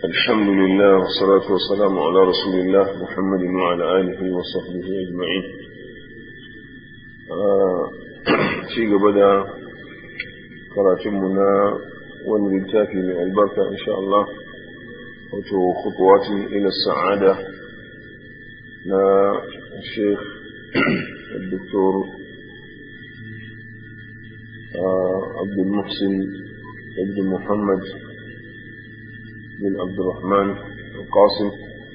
الحمد لله والصلاة والسلام على رسول الله محمد وعلى آله وصحبه أجمعين في قبل كراتمنا والملتافي من البركة إن شاء الله خطوات إلى السعادة نا الشيخ الدكتور عبد المحسن ابن محمد بن عبد الرحمن القاسم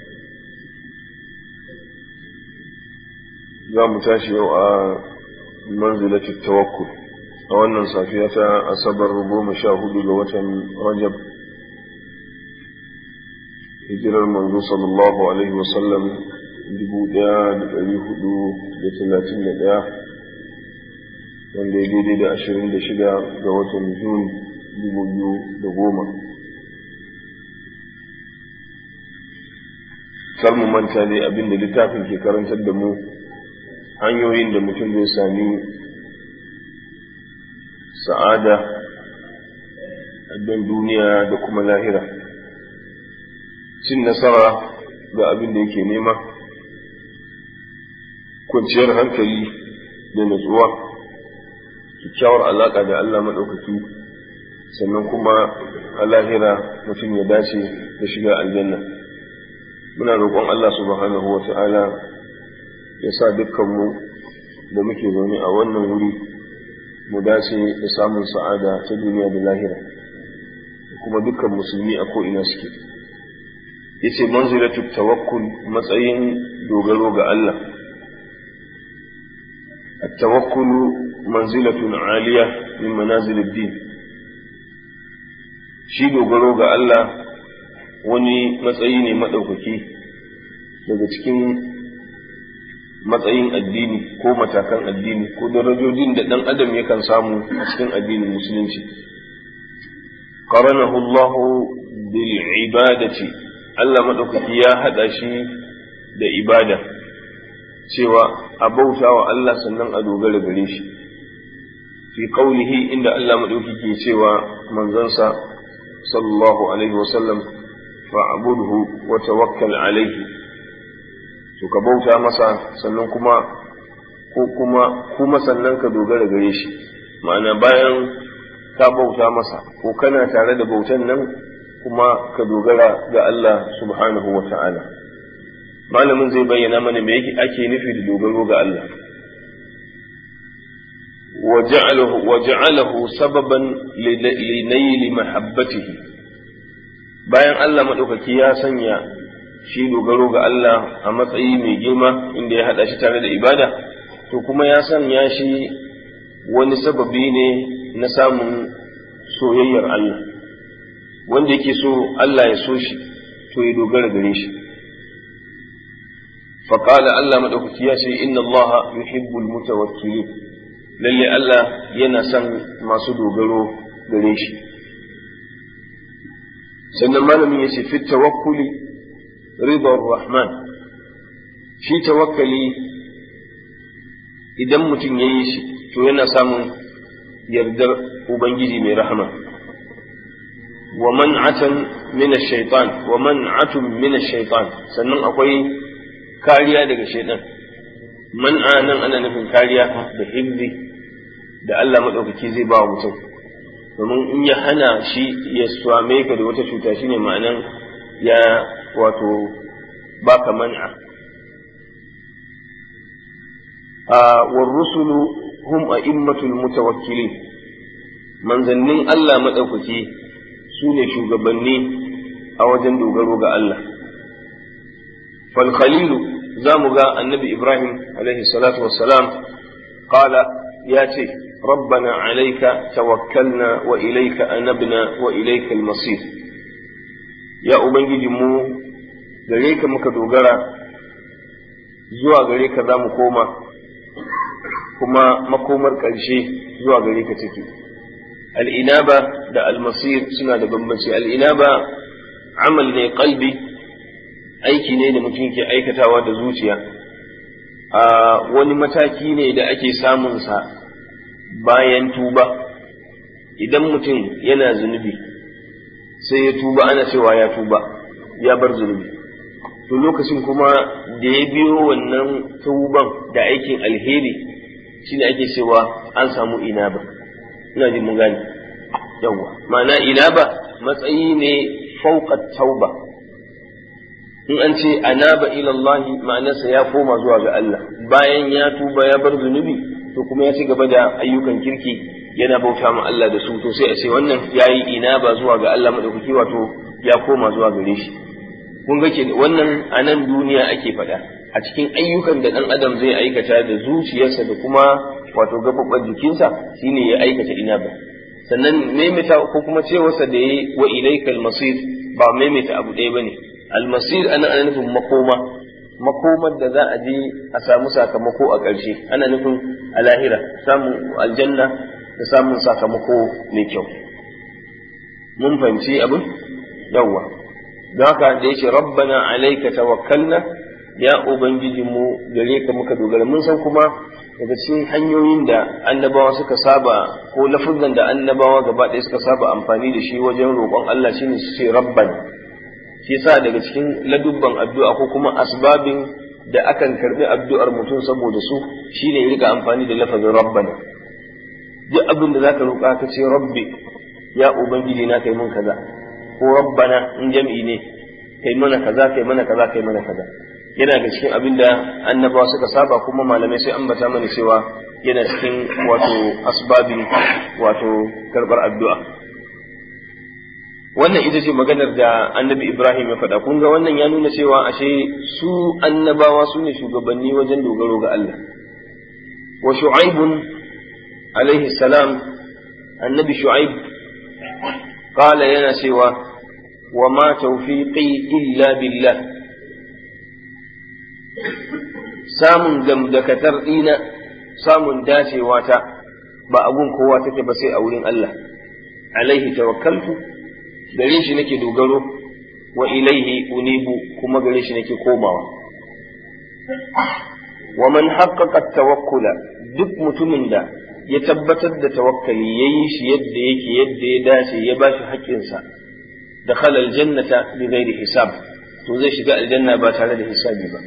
za mu tashi yau a manzilatin tawakkul a wannan safiya ta asabar goma sha hudu ga watan rajab hijirar manzo sallallahu alaihi wasallam dubu daya da dari hudu da talatin da daya wanda ya daidai da ashirin da shida ga watan jun dubu biyu da goma kar mu manta ne abin da littafin ke karantar da mu hanyoyin da mutum zai sami sa'ada a duniya da kuma lahira cin nasara ga abin da yake nema kwanciyar hankali da natsuwa kyakkyawar alaƙa da Allah maɗaukaki sannan kuma a lahira mutum ya dace da shiga aljanna muna roƙon Allah subhanahu wa ta'ala ya sa dukkanmu da muke zaune a wannan wuri mu dace da samun sa'ada ta duniya da lahira kuma dukkan musulmi a ko'ina suke yace manzilatu tawakkul matsayin dogaro ga Allah التوكل منزلة عالية من منازل الدين shi dogaro ga Allah wani matsayi ne maɗaukaki daga cikin matsayin addini ko matakan addini ko darajojin da ɗan adam yakan samu a cikin addinin musulunci qaranahu Allah bil ibadati Allah maɗaukaki ya haɗa shi da ibada cewa a bauta wa Allah sannan a dogara gare shi fi qaulihi inda Allah maɗaukaki ke cewa manzansa sallallahu alaihi wasallam fa'budhu wa tawakkal alaihi to ka bauta masa sannan kuma ko kuma kuma sannan ka dogara gare shi ma'ana bayan ka bauta masa ko kana tare da bautan nan kuma ka dogara ga Allah subhanahu wa ta'ala malamin zai bayyana mana me yake ake nufi da dogaro ga Allah وجعله سببا لنيل محبته bayan Allah maɗaukaki ya sanya shi dogaro ga Allah a matsayi mai girma inda ya haɗa shi tare da ibada to kuma ya sanya shi wani sababi ne na samun soyayyar Allah wanda yake so Allah ya so shi to ya dogara gare shi faƙala Allah maɗaukaki ya ce inna Allah yuhibbul mutawakkilin lalle Allah yana son masu dogaro gare shi sannan malamin ya ce fit tawakkuli ridar rahman shi tawakkali idan mutum ya yi shi to yana samun yardar ubangiji mai rahama wa man'atan min ash-shaytan wa man'atun min ash-shaytan sannan akwai kariya daga shaytan man'a nan ana nufin kariya da hibzi da Allah maɗaukaki zai ba wa mutum domin in ya hana shi ya swame ka da wata cuta shine ma'anan ya wato baka man'a a warrusulu hum a'immatul mutawakkilin manzannin Allah maɗaukaki su ne shugabanni a wajen dogaro ga Allah fal khalilu za mu ga annabi Ibrahim alaihi salatu wassalam qala ya ce ربنا عليك توكلنا وإليك أنبنا وإليك المصير يا أبنجي مو gare ka muka dogara zuwa gare ka za mu koma kuma makomar ƙarshe zuwa gare ka take al'inaba da almasir suna da bambanci al'inaba amal ne kalbi aiki ne da mutum ke aikatawa da zuciya a wani mataki ne da ake samunsa bayan tuba idan mutum yana zunubi sai ya tuba ana cewa ya tuba ya bar zunubi to lokacin kuma da ya biyo wannan tuban da aikin alheri shine ake cewa an samu inaba ina jin mun gane yawa ma'ana inaba matsayi ne fauqa tauba in an ce anaba ila Allah ma'anarsa ya koma zuwa ga Allah bayan ya tuba ya bar zunubi to kuma ya ci gaba da ayyukan kirki yana bauta ma Allah da su to sai a ce wannan yayi inaba zuwa ga Allah madaukaki wato ya koma zuwa gare shi kun ga ke wannan a nan duniya ake faɗa a cikin ayyukan da ɗan adam zai aikata da zuciyarsa da kuma wato gaɓaɓɓen jikinsa shine ya aikata inaba sannan maimaita ko kuma cewarsa da ya wa ilaikal masir ba maimaita abu ɗaya bane almasir ana ana nufin makoma makomar da za a je a samu sakamako a ƙarshe ana nufin a lahira samun aljanna da samun sakamako mai kyau mun fahimci abin yawwa don haka da yake rabbana alaika tawakkalna ya ubangiji mu gare ka muka dogara mun san kuma daga cikin hanyoyin da annabawa suka saba ko lafuzan da annabawa gaba ɗaya suka saba amfani da shi wajen roƙon Allah shine su ce rabbana shi yasa daga cikin ladubban addu'a ko kuma asbabin da akan karbi addu'ar mutum saboda su shine rika amfani da lafazin rabbana duk abin da zaka roƙa ka ce rabbi ya ubangiji na kai mun kaza ko rabbana in jam'i ne kai mana kaza kai mana kaza kai mana kaza yana ga cikin abin da annabawa suka saba kuma malamai sai ambata mana cewa yana cikin wato asbabin wato karbar addu'a wannan ita ce maganar da annabi Ibrahim ya faɗa kun ga wannan ya nuna cewa ashe su annabawa su ne shugabanni wajen dogaro ga Allah wa shu'aibun alaihi salam annabi shu'aib qala yana cewa wa ma tawfiqi illa billah samun gamdakatar dina samun dacewa ta ba abun kowa take ba sai a wurin Allah alaihi tawakkaltu gare shi nake dogaro wa ilaihi unibu kuma gare shi nake komawa wa man haqqaqa tawakkula duk mutumin da ya tabbatar da tawakkali yayi shi yadda yake yadda ya dace ya bashi haƙƙinsa da khalal jannata bi ghairi hisab to zai shiga aljanna ba tare da hisabi ba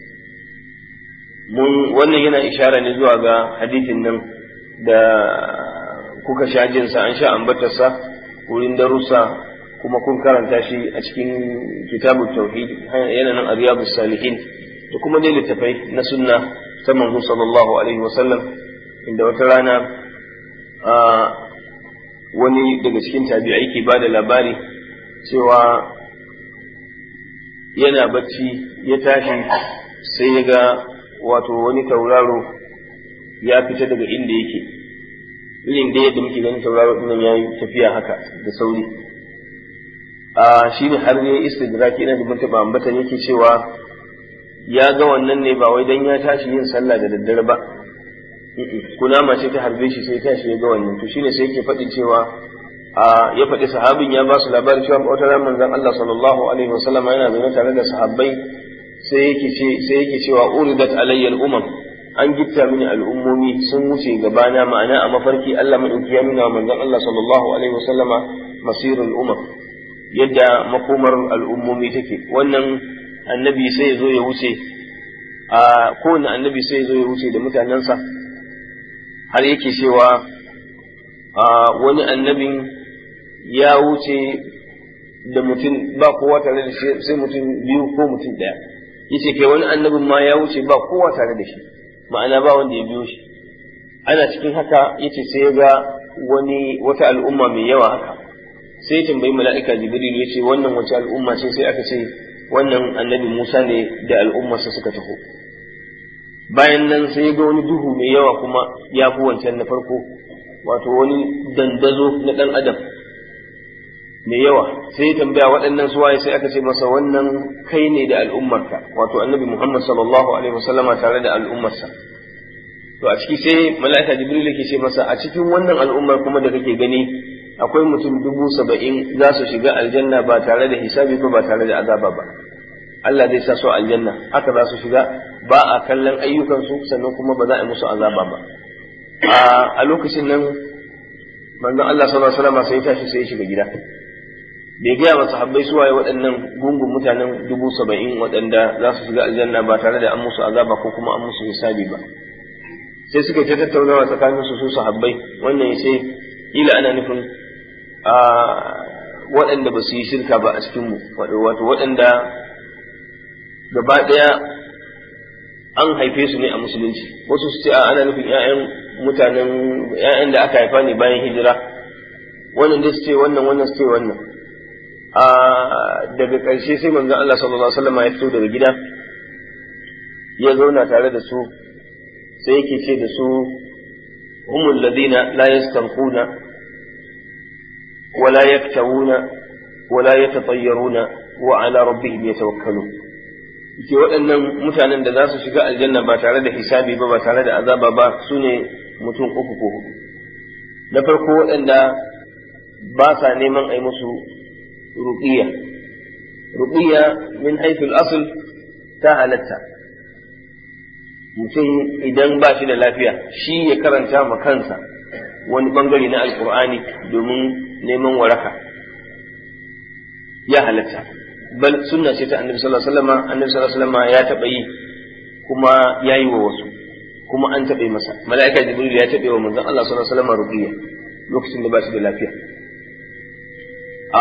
mun wannan yana ishara ne zuwa ga hadithin nan da kuka sha jinsa an sha ambatarsa wurin darussa kuma kun karanta shi a cikin kitabun tauhid yana nan a riyadus salihin da kuma dai littafai na sunna ta manzo sallallahu alaihi wasallam inda wata rana a wani daga cikin tabi'ai ke ba da labari cewa yana bacci ya tashi sai ya ga wato wani tauraro ya fita daga inda yake irin da yadda muke ganin tauraro ɗin ya yi tafiya haka da sauri a shi ne har ne istidraki ina da mutaba ambatan yake cewa ya ga wannan ne ba wai dan ya tashi yin sallah da daddare ba kunama ce ta harbe shi sai tashi ya ga wannan to shine sai yake faɗi cewa a ya faɗi sahabin ya ba su labarin cewa wata ran manzon Allah sallallahu alaihi wasallam yana zaune tare da sahabbai sai yake ce sai yake cewa uridat alayya al-umam an gitta mini al'ummomi sun wuce gabana ma'ana a mafarki Allah madauki ya nuna wa manzon Allah sallallahu alaihi wasallama masirul umam yadda makomar al'ummomi take wannan annabi sai ya zo ya wuce a kowane annabi sai ya zo ya wuce da mutanensa har yake cewa a wani annabin ya wuce da mutum ba kowa tare da shi sai mutum biyu ko mutum ɗaya yace kai wani annabin ma ya wuce ba kowa tare da shi ma'ana ba wanda ya biyo shi ana cikin haka yace sai ya ga wani wata al'umma mai yawa haka sai tambayi mala'ika jibril ya ce wannan wace al'umma ce sai aka ce wannan annabi musa ne da al'ummarsa suka taho bayan nan sai ya ga wani duhu mai yawa kuma ya fi wancan na farko wato wani dandazo na ɗan adam mai yawa sai ya tambaya waɗannan suwaye sai aka ce masa wannan kai ne da al'ummarka wato annabi muhammad sallallahu alaihi wasallama tare da al'ummarsa to a ciki sai mala'ika jibril yake ce masa a cikin wannan al'ummar kuma da kake gani akwai mutum dubu saba'in za su shiga aljanna ba tare da hisabi ba ba tare da azaba ba Allah zai sa su aljanna haka za su shiga ba a kallon ayyukansu sannan kuma ba za a yi musu azaba ba a lokacin nan manzon Allah sallallahu alaihi wasallam sai ya tashi sai ya shiga gida bai gaya wa sahabbai su waye waɗannan gungun mutanen dubu saba'in waɗanda za su shiga aljanna ba tare da an musu azaba ko kuma an musu hisabi ba sai suka ta tattaunawa tsakanin su su sahabbai wannan sai kila ana nufin a waɗanda ba su yi shirka ba a cikinmu wato waɗanda gaba ɗaya an haife su ne a musulunci wasu su ce a ana nufin 'ya'yan mutanen 'ya'yan da aka haifa ne bayan hijira wannan da su ce wannan wannan su ce wannan a daga ƙarshe sai manzon Allah sallallahu alaihi wasallam ya fito daga gida ya zauna tare da su sai yake ce da su humul ladina la yastanquna ولا يكتوون ولا يتطيرون وعلى ربهم يتوكلون ke waɗannan mutanen da za su shiga aljanna ba tare da hisabi ba ba tare da azaba ba su ne mutum uku ko hudu na farko waɗanda ba sa neman a yi musu ruƙiya ruƙiya min haifil asul ta halatta mutum idan ba shi da lafiya shi ya karanta ma kansa wani bangare na alkur'ani domin neman waraka ya halatta bal sunna ce ta annabi sallallahu alaihi wasallam annabi sallallahu alaihi wasallam ya taba yi kuma ya yi wa wasu kuma an taɓa masa mala'ika jibril ya taɓa wa manzon Allah sallallahu alaihi wasallam ruqiyya lokacin da ba shi da lafiya a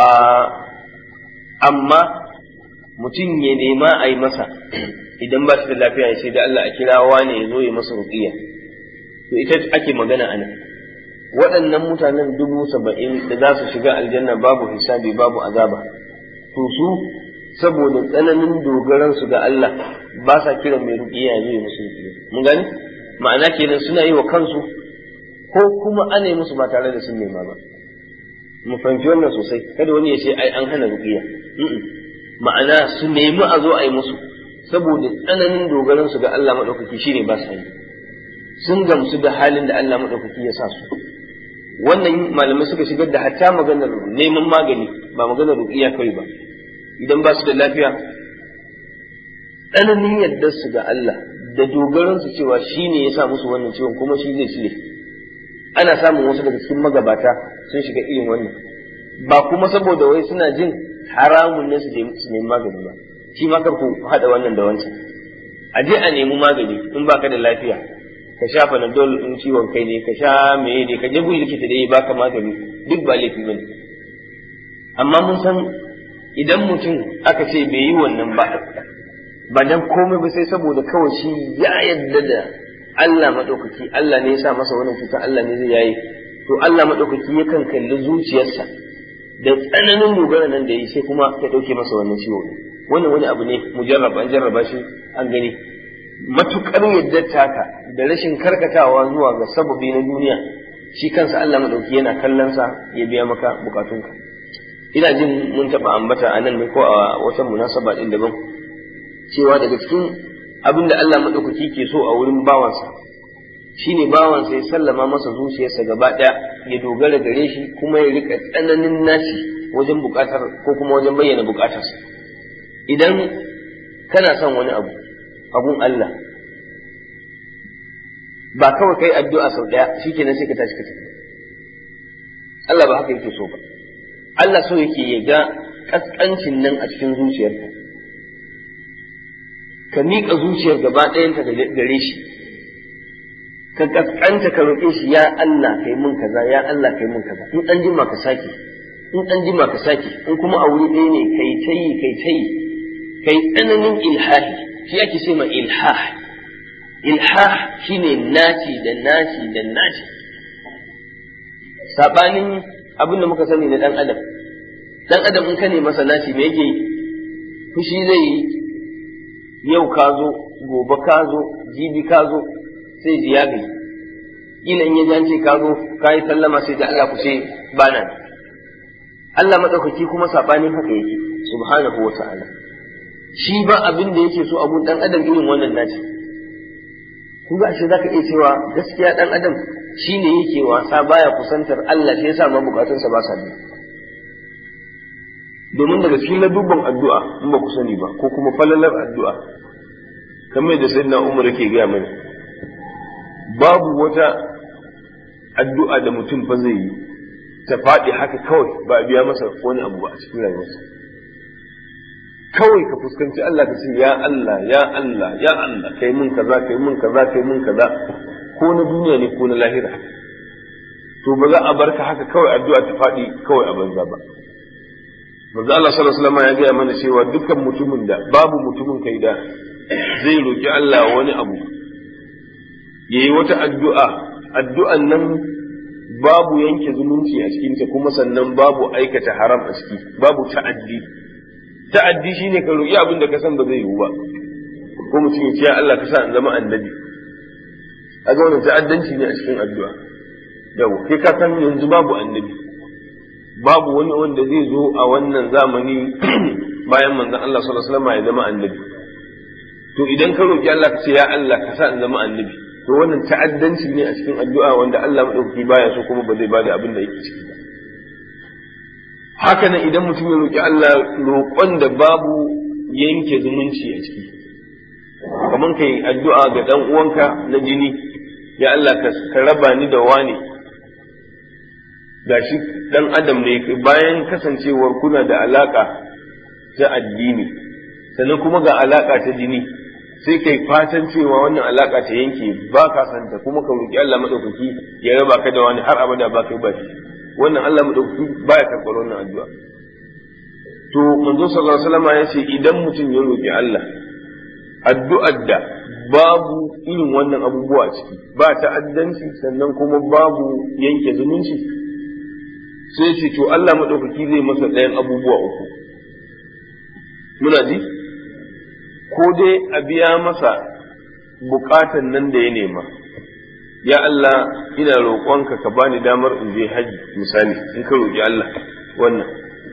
amma mutum ya nema a yi masa idan ba shi da lafiya ya ce da Allah a kira wane ya zo ya masa ruqiyya to ita ake magana a nan waɗannan mutanen dubu saba'in da za su shiga aljanna babu hisabi babu azaba to su saboda tsananin dogaransu ga Allah ba sa kiran mai ruƙiya ya zo ya musu ruƙiya mun gani ma'ana kenan suna yi wa kansu ko kuma ana yi musu ba tare da sun nema ba mu fahimci wannan sosai kada wani ya ce ai an hana ruƙiya ma'ana su nemi a zo a yi musu saboda tsananin dogaransu ga Allah maɗaukaki shine ba sa yi sun gamsu da halin da Allah maɗaukaki ya sa su wannan malamai suka shigar da hatta maganar neman magani ba maganar ruƙiya kawai ba idan ba su da lafiya tsananin yadda su ga Allah da dogaran su cewa shi ne ya sa musu wannan ciwon kuma shi zai cire ana samun wasu daga cikin magabata sun shiga irin wannan ba kuma saboda wai suna jin haramun ne su nemi magani ba shi ma kar ku haɗa wannan da wancan a je a nemi magani in baka da lafiya ka sha panadol in ciwon kai ne ka sha meye ne ka je gun likita da ya baka magani duk ba laifi bane amma mun san idan mutum aka ce bai yi wannan ba ba dan komai ba sai saboda kawai shi ya yadda da Allah madaukaki Allah ne ya sa masa wannan cuta Allah ne zai yayi to Allah madaukaki yakan kalli zuciyarsa da tsananin dogara nan da yi sai kuma ya dauke masa wannan ciwo wannan wani abu ne mujarraba an jarraba shi an gani matukar yadda taka da rashin karkatawa zuwa ga sababi na duniya shi kansa Allah madauki yana kallon sa ya biya maka bukatunka ina jin mun taba ambata a nan ne ko a wata munasaba din daban cewa daga cikin abin da Allah madaukaki ke so a wurin bawansa shine bawansa ya sallama masa zuciyarsa gaba daya ya dogara gare shi kuma ya rika tsananin naci wajen bukatar ko kuma wajen bayyana bukatarsa idan kana son wani abu abun Allah ba kawai kai addu'a sau ɗaya shi kenan sai ka tashi ka tafi Allah ba haka yake so ba Allah so yake ya ga ƙasƙancin nan a cikin zuciyarka ka miƙa zuciyar gaba ɗayanta gare shi ka ƙasƙanta ka roƙe shi ya Allah kai mun kaza ya Allah kai mun kaza in an jima ka sake in an jima ka sake in kuma a wuri ɗaya ne kai tayi kai tayi kai tsananin ilhahi shi ake ce ma ilhah ilhah shine naci da naci da naci sabanin abin da muka sani na dan adam dan adam in ka ne masa naci me yake fushi zai yi yau ka zo gobe ka zo jibi ka zo sai ji ya gaji kila in ya jance ka zo ka yi sallama sai da Allah ku ce ba nan Allah madaukaki kuma sabanin haka yake subhanahu wa ta'ala shi ba abin da yake so abun dan adam irin wannan naci kun ga ashe zaka iya cewa gaskiya dan adam shine yake wasa baya kusantar Allah shi yasa ma bukatunsa ba sa bi domin daga cikin ladubban addu'a in ba ku sani ba ko kuma falalar addu'a kamar da sayyidina Umar yake gaya mana babu wata addu'a da mutum fa zai yi ta faɗi haka kawai ba a biya masa wani abu ba a cikin rayuwarsa kawai ka fuskanci Allah ka ce ya Allah ya Allah ya Allah kai mun kaza kai mun kaza kai mun kaza ko na duniya ne ko na lahira to ba za a barka haka kawai addu'a ta faɗi kawai a banza ba manzo Allah sallallahu alaihi wasallam ya gaya mana cewa dukkan mutumin da babu mutumin kai da zai roki Allah wani abu yayi wata addu'a addu'an nan babu yanke zumunci a cikinta kuma sannan babu aikata haram a ciki babu ta'addi ta'addi shine ka roki abin da ka san ba zai yiwu ba ko mutum ya ce ya Allah ka sa in zama annabi a ga wannan ta'addanci ne a cikin addu'a yawa kai ka san yanzu babu annabi babu wani wanda zai zo a wannan zamani bayan manzon Allah sallallahu alaihi wasallam ya zama annabi to idan ka roki Allah ka ce ya Allah ka sa in zama annabi to wannan ta'addanci ne a cikin addu'a wanda Allah madaukaki baya so kuma ba zai bada abin da yake ciki ba haka nan idan mutum ya roki Allah roƙon da babu yanke zumunci a ciki kamar kai addu'a ga dan uwanka na jini ya Allah ka raba ni da wani gashi dan adam ne bayan kasancewar kuna da alaka ta addini sannan kuma ga alaka ta jini sai kai fatan cewa wannan alaka ta yanke ba ka santa kuma ka roki Allah madaukaki ya raba ka da wani har abada ba kai ba shi wannan Allah madaukaki baya karɓar wannan addu'a to manzo sallallahu alaihi wasallam ya ce idan mutum ya roki Allah addu'ar da babu irin wannan abubuwa ciki ba ta'addanci sannan kuma babu yanke zumunci sai ce to Allah maɗaukaki zai masa ɗayan abubuwa uku muna ji ko dai a biya masa bukatan nan da ya nema ya Allah ina roƙonka ka bani damar in je haji misali in ka roƙi Allah wannan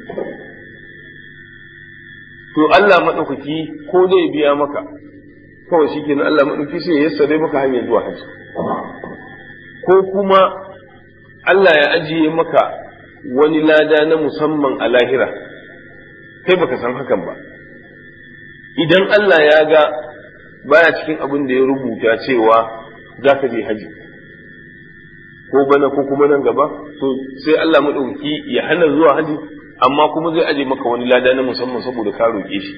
to Allah maɗaukaki ko dai biya maka kawai shi kenan Allah maɗauki sai ya yassare maka hanyar zuwa haji ko kuma Allah ya ajiye maka wani lada na musamman a lahira kai baka san hakan ba idan Allah ya ga baya cikin abin da ya rubuta cewa za ka je haji ko bana ko kuma nan gaba to sai Allah maɗauki ya hana zuwa haji amma kuma zai aje maka wani lada na musamman saboda ka roƙe shi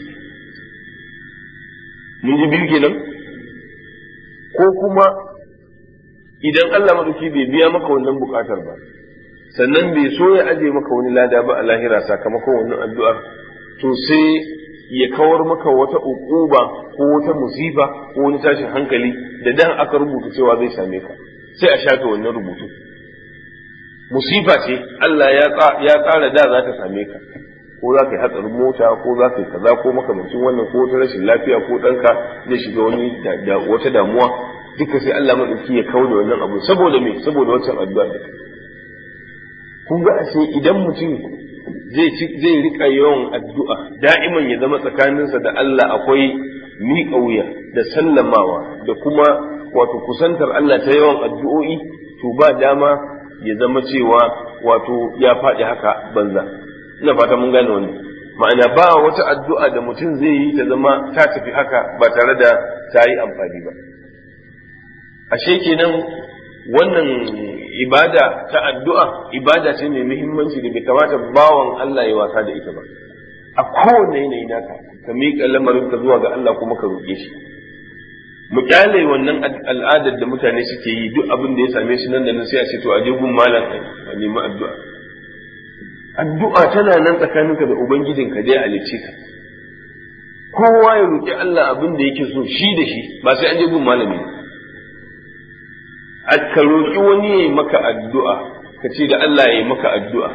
mun ji biyu kenan ko kuma idan Allah maɗauki bai biya maka wannan buƙatar ba sannan bai so ya aje maka wani lada ba a lahira sakamakon wannan addu'ar to sai ya kawar maka wata uquba ko wata musiba ko wani tashin hankali da dan aka rubuta cewa zai same ka sai a shafe wannan rubutu musifa ce Allah ya tsara da za ta same ka ko za ka yi hatsarin mota ko za ka yi kaza ko makamancin wannan ko wata rashin lafiya ko ɗanka zai shiga wani wata damuwa duka sai Allah maɗauki ya kawo da wannan abu saboda me saboda wancan addu'a da kun ga ashe idan mutum zai zai rika yawan addu'a da'iman ya zama tsakaninsa da Allah akwai miƙa wuya da sallamawa da kuma wato kusantar Allah ta yawan addu'o'i to ba dama ya zama cewa wato ya faɗi haka banza ina fata mun gane wannan ma'ana ba wata addu'a da mutum zai yi ta zama ta tafi haka ba tare da ta yi amfani ba ashe kenan wannan ibada ta addu'a ibada ce mai muhimmanci da bai kamata bawan Allah ya wasa da ita ba a kowane yanayi naka ka miƙa lamarin ka zuwa ga Allah kuma ka roƙe shi mu kyale wannan al'adar da mutane suke yi duk abin da ya same shi nan da nan sai a ce to a je gun malam a nemi addu'a addu'a tana nan tsakaninka da ubangijinka dai halicce ka kowa ya roƙi Allah abin da yake so shi da shi ba sai an je gun malami ka roƙi wani ya yi maka addu'a ka ce da Allah ya yi maka addu'a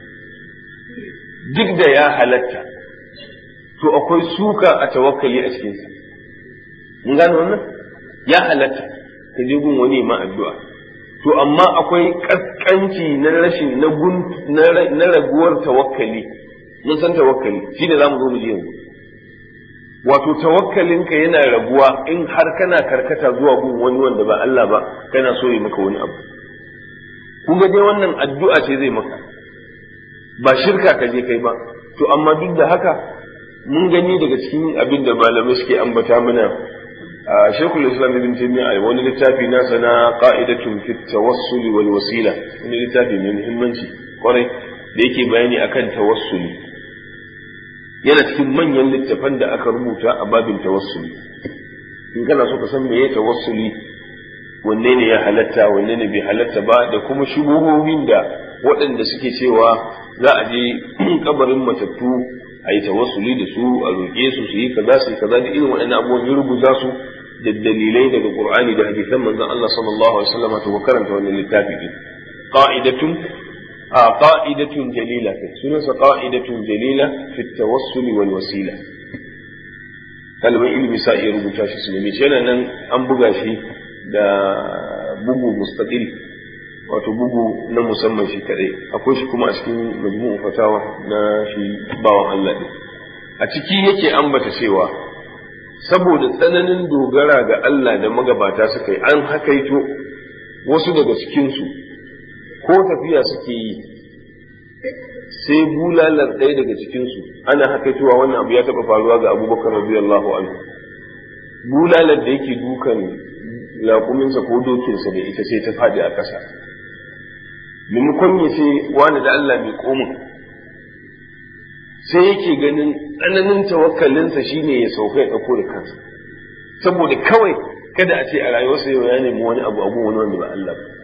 duk da ya halatta to akwai suka a tawakkali a cikinsa mun gane wannan ya halatta ka je gun wani ma addu'a to amma akwai kaskanci na rashin na gun na raguwar tawakkali mun san tawakkali shine zamu zo mu ji yanzu wato tawakkalinka yana raguwa in har kana karkata zuwa gun wani wanda ba Allah ba kana so yi maka wani abu kun ga dai wannan addu'a ce zai maka ba shirka ka je kai ba to amma duk da haka mun gani daga cikin abin da malamai suke ambata mana Sheikhul Islam Ibn Taymiyyah a wani littafi nasa na qa'idatun fi tawassuli wal wasila wani littafi mai muhimmanci kwarai da yake bayani akan tawassuli yana cikin manyan littafan da aka rubuta a babin tawassuli in kana so ka san meye tawassuli wanne ne ya halatta wanne ne bai halatta ba da kuma shubuhohin da waɗanda suke cewa za a je kabarin matattu a yi tawassuli da su a roƙe su su yi kaza su yi kaza da irin waɗannan abubuwan ya rubuta su da dalilai daga Qur'ani da hadisan manzon Allah sallallahu alaihi wasallam to karanta wannan littafi din qa'idatun a qa'idatun jalila kai sunansa qa'idatun jalila fi tawassuli wal wasila kalmar ilmi sa iya rubuta shi su ne yana nan an buga shi da bugu mustaqil wato bugu na musamman shi kadai akwai shi kuma a cikin majmu'u fatawa na shi bawan Allah din a ciki yake ambata cewa saboda tsananin dogara ga Allah da magabata suka yi an hakaito wasu daga cikinsu ko tafiya suke yi sai bulalar ɗaya daga cikinsu ana hakaitowa wannan abu ya taɓa faruwa ga abubakar radiyallahu anhu bulalar da yake dukan laƙuminsa ko dokinsa da ita sai ta faɗi a ƙasa maimakon ya ce wani da Allah mai komin sai yake ganin tsananin tawakkalinsa shine ya sauka ya ɗauko da kansa saboda kawai kada a ce a rayuwarsa yau ya nemi wani abu abu wani wanda ba Allah ba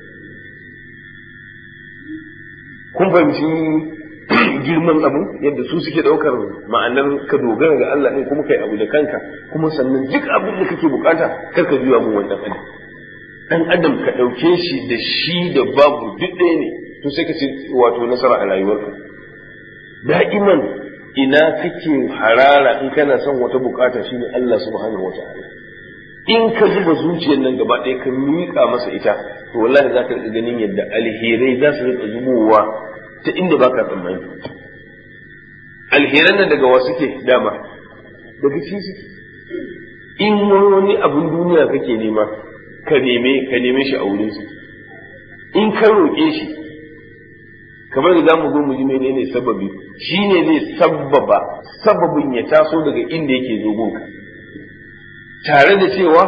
kun fahimci girman abin yadda su suke ɗaukar ma'anar ka dogara ga Allah ɗin kuma kai abu da kanka kuma sannan duk abin da kake bukata kar ka juya mun wannan adam dan adam ka ɗauke shi da shi da babu duk ɗaya ne to sai ka ce wato nasara a rayuwarka da'iman ina kake harara in kana son wata bukata shine Allah subhanahu wa ta'ala in ka zuba zuciyar nan gaba ɗaya ka miƙa masa ita to wallahi za ka riƙa ganin yadda alherai za su riƙa zubowa ta inda ba ka tsammani alheran nan daga wasu ke dama daga ci suke in wani abun duniya kake nema ka neme ka neme shi a wurinsa in ka roƙe shi kamar da zamu zo mu ji menene sababi shine zai sabbaba sababin ya taso daga inda yake zo gunka tare da cewa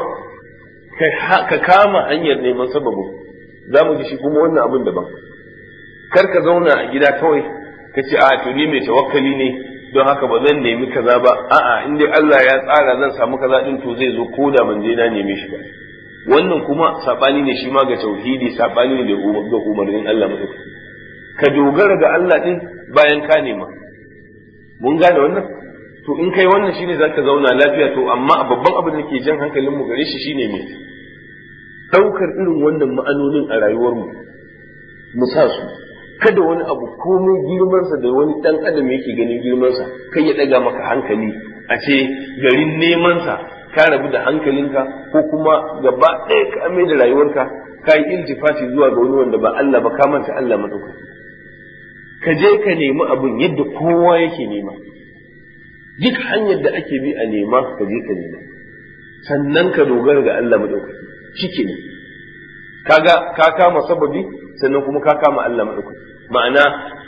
ka kama hanyar neman sababin za mu ji shi kuma wannan abin daban kar ka zauna a gida kawai ka ce a to ni mai tawakkali ne don haka ba zan nemi kaza ba a'a in dai Allah ya tsara zan samu kaza din to zai zo ko da ban je na neme shi ba wannan kuma sabani ne shi ma ga tauhidi sabani ne ga umarnin Allah madaukaki ka dogara ga Allah din bayan ka nema mun gane wannan to in kai wannan shine zaka zauna lafiya to amma babban abin da ke jan hankalin mu gare shi shine me daukar irin wannan ma'anonin a rayuwar mu mu sa su kada wani abu komai girmansa da wani dan adam yake ganin girmansa kai ya daga maka hankali a ce garin nemansa ka rabu da hankalinka ko kuma gaba ɗaya ka ame da rayuwarka ka yi iltifati zuwa ga wani wanda ba Allah ba ka manta Allah madaukaki ka je ka nemi abin yadda kowa yake nema duk hanyar da ake bi a nema ka je ka nema sannan ka dogara ga Allah madaukaki shike ne kaga ka kama sababi sannan kuma ka kama Allah madaukaki ma'ana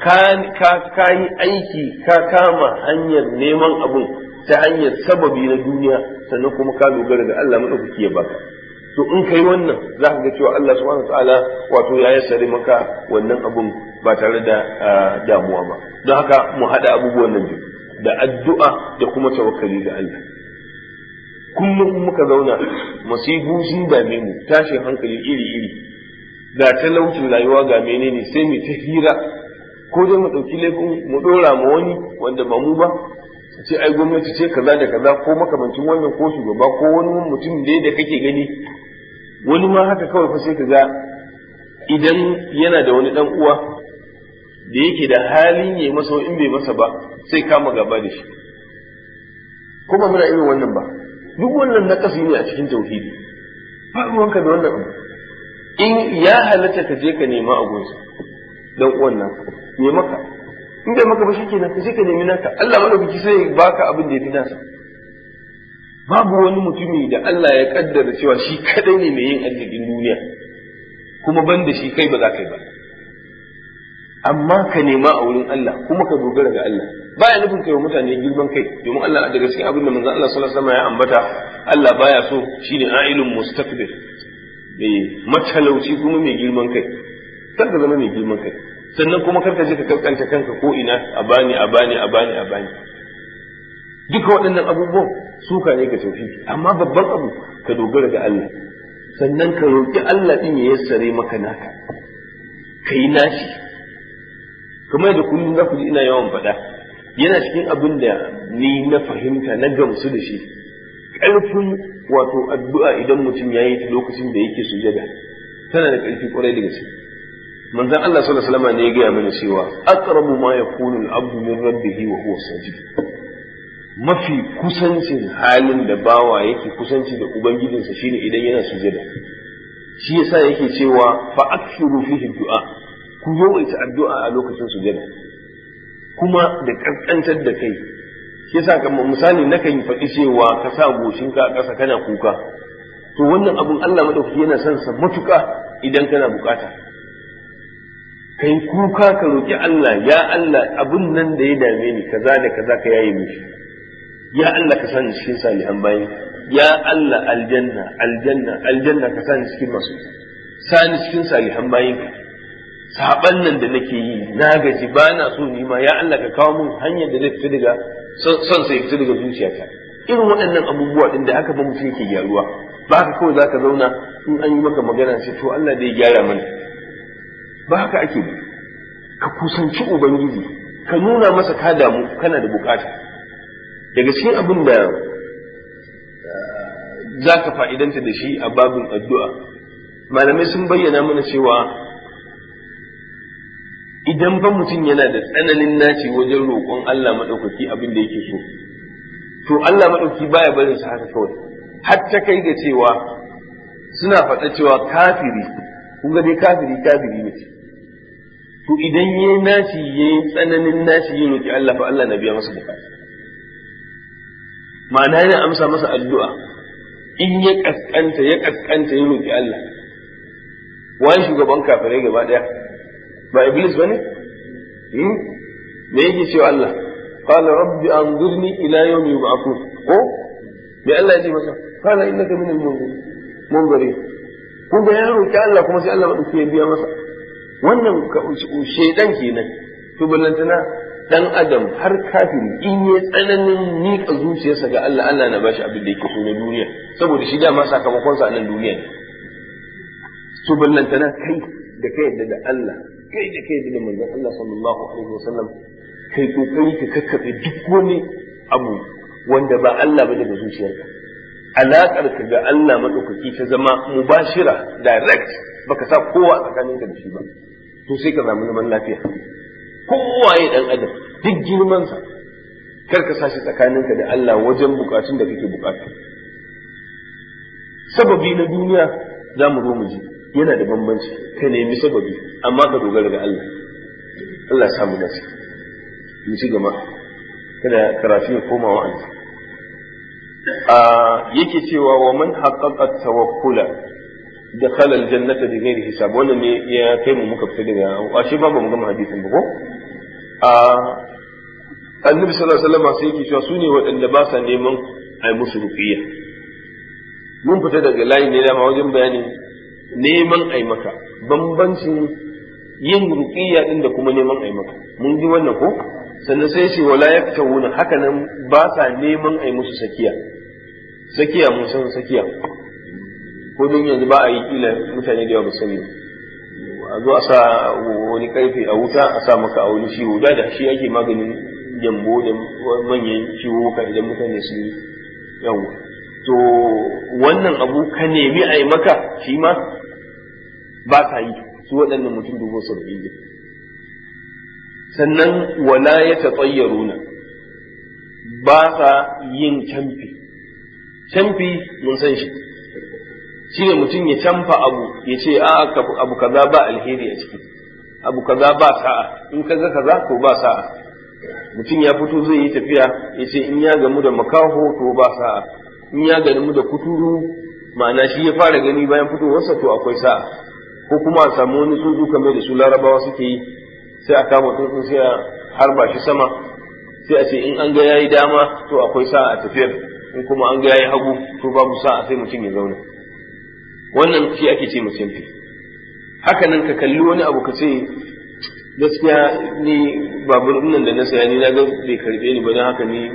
ka yi aiki ka kama hanyar neman abun ta hanyar sababi na duniya sannan kuma ka dogara ga Allah madaukaki ya baka to in kai wannan za ka ga cewa Allah subhanahu ta'ala wato ya yassare maka wannan abun ba tare da damuwa ba don haka mu haɗa abubuwan nan biyu da addu'a da kuma tawakkali ga Allah kullum in muka zauna masifu sun dame mu tashin hankali iri iri ga talaucin rayuwa ga menene sai mu ta hira ko dai mu ɗauki laifin mu ɗora ma wani wanda ba mu ba ce ai gwamnati ce kaza da kaza ko makamancin wannan ko shugaba ko wani mutum dai da kake gani wani ma haka kawai fa sai ka ga idan yana da wani dan uwa da yake da halin yayi masa in bai masa ba sai kama gaba da shi kuma muna irin wannan ba duk wannan nakasi ne a cikin tauhidi ba ruwanka da wannan abu in ya halatta ka je ka nema a gunsa dan uwan nan me maka in bai maka ba shikenan ka je ka nemi naka Allah madaukaki sai ya baka abin da ya fi nasa babu wani mutumi da Allah ya kaddara cewa shi kadai ne mai yin arzikin duniya kuma ban da shi kai ba za ka yi ba amma ka nema a wurin Allah kuma ka dogara ga Allah baya nufin kai wa mutane girman kai domin Allah daga cikin abin da manzon Allah sallallahu alaihi wasallam ya ambata Allah baya so shine ailun mustakbir mai matalauci kuma mai girman kai kar ka zama mai girman kai sannan kuma kar ka je ka kankanta kanka ko ina a bani a bani a bani a bani duka waɗannan abubuwan suka ne ga tauhidi amma babban abu ka dogara ga Allah sannan ka roƙi Allah din ya yassare maka naka ka yi nashi kamar da kullum za ku ji ina yawan faɗa yana cikin abin da ni na fahimta na gamsu da shi ƙarfin wato addu'a idan mutum ya yi ta lokacin da yake sujada tana da ƙarfi ƙwarai da gaske manzon Allah sallallahu alaihi wasallam ne ya gaya mana cewa aqrabu ma yakunu al-abdu min rabbih wa huwa sajid mafi kusancin halin da bawa yake kusanci da ubangijinsa shine idan yana sujada shi yasa yake cewa fa akthiru fihi du'a ku yawaita addu'a a lokacin sujada kuma da kaskantar da kai shi yasa kamar misali nakan faɗi cewa ka sa goshinka a ƙasa kana kuka to wannan abun Allah madaukaki yana son sa matuƙa idan kana bukata kai kuka ka roki Allah ya Allah abun nan da ya dame ni kaza da kaza ka yaye mishi ya Allah ka sani cikin salihan bayin ya Allah aljanna aljanna aljanna ka sani cikin masu sani cikin salihan bayin ka saban nan da nake yi na gaji ba na so ni ma ya Allah ka kawo mun hanyar da zai fita daga son sai fita daga zuciyata irin waɗannan abubuwa din da haka ba mutum yake gyaruwa ba haka kawai zaka zauna in an yi maka magana sai to Allah da ya gyara mana ba haka ake ba ka kusanci ubangiji ka nuna masa ka damu kana da bukata daga cikin abin da za ka fa'idanta da shi a babin addu'a malamai sun bayyana mana cewa idan ba mutum yana da tsananin naci wajen roƙon Allah maɗaukaki abin da yake so to Allah maɗaukaki baya barin sa haka kawai har ta kai ga cewa suna faɗa cewa kafiri kun ga dai kafiri kafiri ne to idan yayi naci yayi tsananin naci ya roƙi Allah fa Allah na biya masa bukata ma'ana yana amsa masa addu'a in ya kaskanta ya kaskanta ya roƙi Allah wani shugaban kafirai gaba ɗaya ba iblis bane me yake cewa Allah qala rabbi anzurni ila yawmi yub'athun ko me Allah ya ce masa qala innaka minal munzirin kun ga ya roƙi Allah kuma sai Allah madauki ya biya masa wannan shaidan kenan to ballantana dan adam har kafiri in ya tsananin miƙa zuciyarsa ga Allah Allah na bashi abin da yake so na duniya saboda shi dama sakamakon sa a nan duniya ne to ballantana kai da kai yadda da Allah kai da kai da manzon Allah sallallahu alaihi wasallam kai kokari ka kakkabe duk wani abu wanda ba Allah ba daga zuciyarka alaƙar ka ga Allah madaukaki ta zama mubashira direct baka sa kowa tsakaninka da shi ba to sai ka samu zaman lafiya kowaye dan adam duk girmansa kar ka sashi tsakaninka da Allah wajen bukatun da kake bukata sababi na duniya za mu zo mu ji yana da bambanci ka nemi sababi amma ka dogara ga Allah Allah ya samu dace mu ci gaba kada karatu ya koma wa'azi a yake cewa wa man haqqaqa tawakkula dakhala aljannata bi ghairi hisab wannan ne ya kai mu muka fita daga ashe ba mu gama hadisin ba ko a annabi sallallahu alaihi wasallam sai yake cewa su ne waɗanda ba sa neman a yi musu ruqiyya mun fita daga layin ne dama wajen bayanin neman a yi maka bambancin yin ruqiyya din da kuma neman a yi maka mun ji wannan ko sannan sai ce wala yaktawuna haka nan ba sa neman a yi musu sakiya sakiya mun san sakiya ko don yanzu ba a yi kila mutane da yawa ba sani a zo a sa wani karfe a wuta a sa maka a wani ciwo da da shi ake maganin gyambo da manyan ciwo ka idan mutane su yi yawa to wannan abu ka nemi a yi maka shi ma ba sa yi su waɗannan mutum dubu saba'in ne sannan wala ya taɓayyaruna ba sa yin camfi camfi mun san shi shi ne mutum ya camfa abu ya ce a abu kaza ba alheri a ciki abu kaza ba sa'a in kaza kaza to ba sa'a mutum ya fito zai yi tafiya ya ce in ya gamu da makaho to ba sa'a in ya gamu da kuturu ma'ana shi ya fara gani bayan fitowarsa to akwai sa'a ko kuma a samu wani tsuntsu kamar da su larabawa suke yi sai a kama tsuntsu sai a harba shi sama sai a ce in an ga yayi dama to akwai sa'a a tafiyar in kuma an ga yayi hagu to babu sa'a sai mutum ya zauna wannan shi ake ce mutum haka nan ka kalli wani abu ka ce gaskiya ni babur nan da na saya ni na ga bai karbe ni ba don haka ni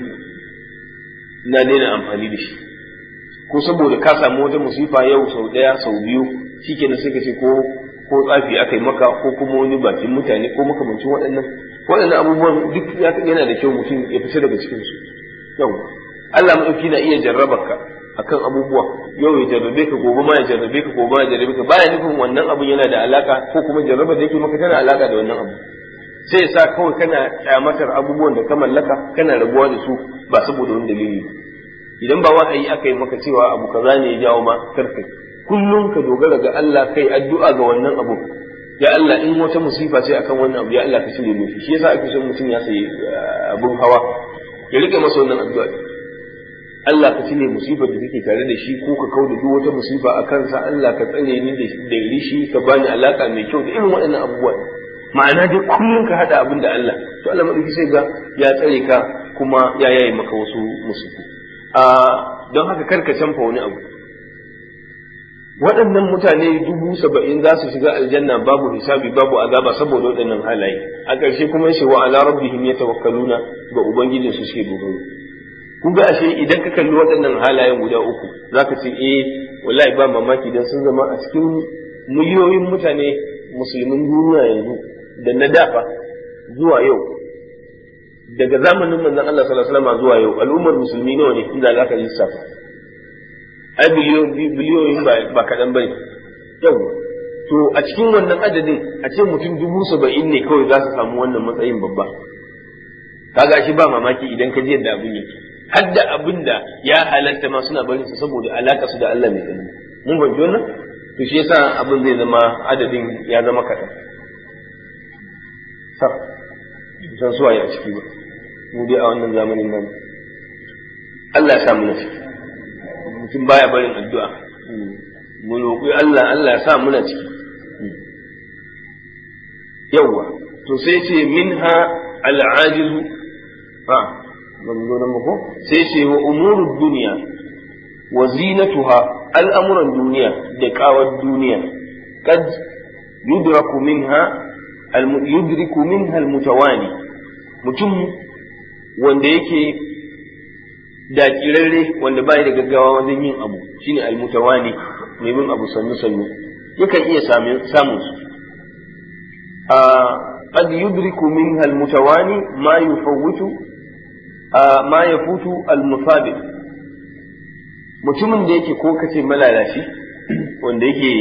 na daina amfani da shi ko saboda ka samu wata musifa yau sau ɗaya sau biyu shikenan sai ka ce ko ko tsafi aka yi maka ko kuma wani bakin mutane ko makamancin waɗannan waɗannan abubuwan duk yana da kyau mutum ya fita daga cikin su yau Allah maɗauki na iya jarrabar ka akan abubuwa yau ya jarrabe ka gobe ma ya jarrabe ka gobe ma ya jarrabe ka baya nufin wannan abun yana da alaka ko kuma jarrabar da yake maka tana alaka da wannan abu sai ya sa kawai kana kyamatar abubuwan da ka mallaka kana rabuwa da su ba saboda wani dalili idan ba wahayi aka yi maka cewa abu kaza ne ya jawo ma karkai kullum ka dogara ga Allah kai addu'a ga wannan abu ya Allah in wata musifa ce akan wannan abu ya Allah ka cire nufi shi yasa ake son mutum ya sayi abun hawa ya rike masa wannan addu'a Allah ka cire musibar da take tare da shi ko ka kauda duk wata musifa a kansa Allah ka tsare ni da rishi ka bani alaka mai kyau da irin waɗannan abubuwa ma'ana dai kullum ka hada abin da Allah to Allah madauki sai ga ya tsare ka kuma ya yaye maka wasu musifu a don haka karka canfa wani abu waɗannan mutane dubu saba'in za su shiga aljanna babu hisabi babu azaba saboda waɗannan halaye a ƙarshe kuma yace wa ala rabbihim yatawakkaluna ga ubangijin su suke dogaro kun ga ashe idan ka kalli waɗannan halayen guda uku zaka ce eh wallahi ba mamaki dan sun zama a cikin miliyoyin mutane musulmin duniya yanzu da na dafa zuwa yau daga zamanin manzon Allah sallallahu alaihi wasallam zuwa yau al'ummar musulmi nawa ne inda zaka lissafa ai biliyoyin ba kaɗan bane yau to a cikin wannan adadin a ce mutum dubu saba'in ne kawai za su samu wannan matsayin babba kaga shi ba mamaki idan ka ji yadda abin yake har da abin da ya halatta ma suna barin su saboda alaka su da Allah mai tsani mun fahimci wannan to shi yasa abin zai zama adadin ya zama kaɗan sa san suwaye a ciki ba mu dai a wannan zamanin nan Allah ya sa mu ciki mutum baya barin addu'a mu roƙi Allah Allah ya sa muna ciki yawwa to sai ce minha al'ajizu ha ban zo nan ba ko sai ce wa umurud duniya wa zinatuha al'amuran duniya da kawar duniya kad yudraku minha yudriku minha al-mutawani mutum wanda yake dakirarre wanda bai da gaggawa wajen yin abu shine almutawani mai bin abu sannu sannu yakan iya samun su qad yudriku minha almutawani ma yufawwitu ma yafutu almusabiq mutumin da yake ko kace malalaci wanda yake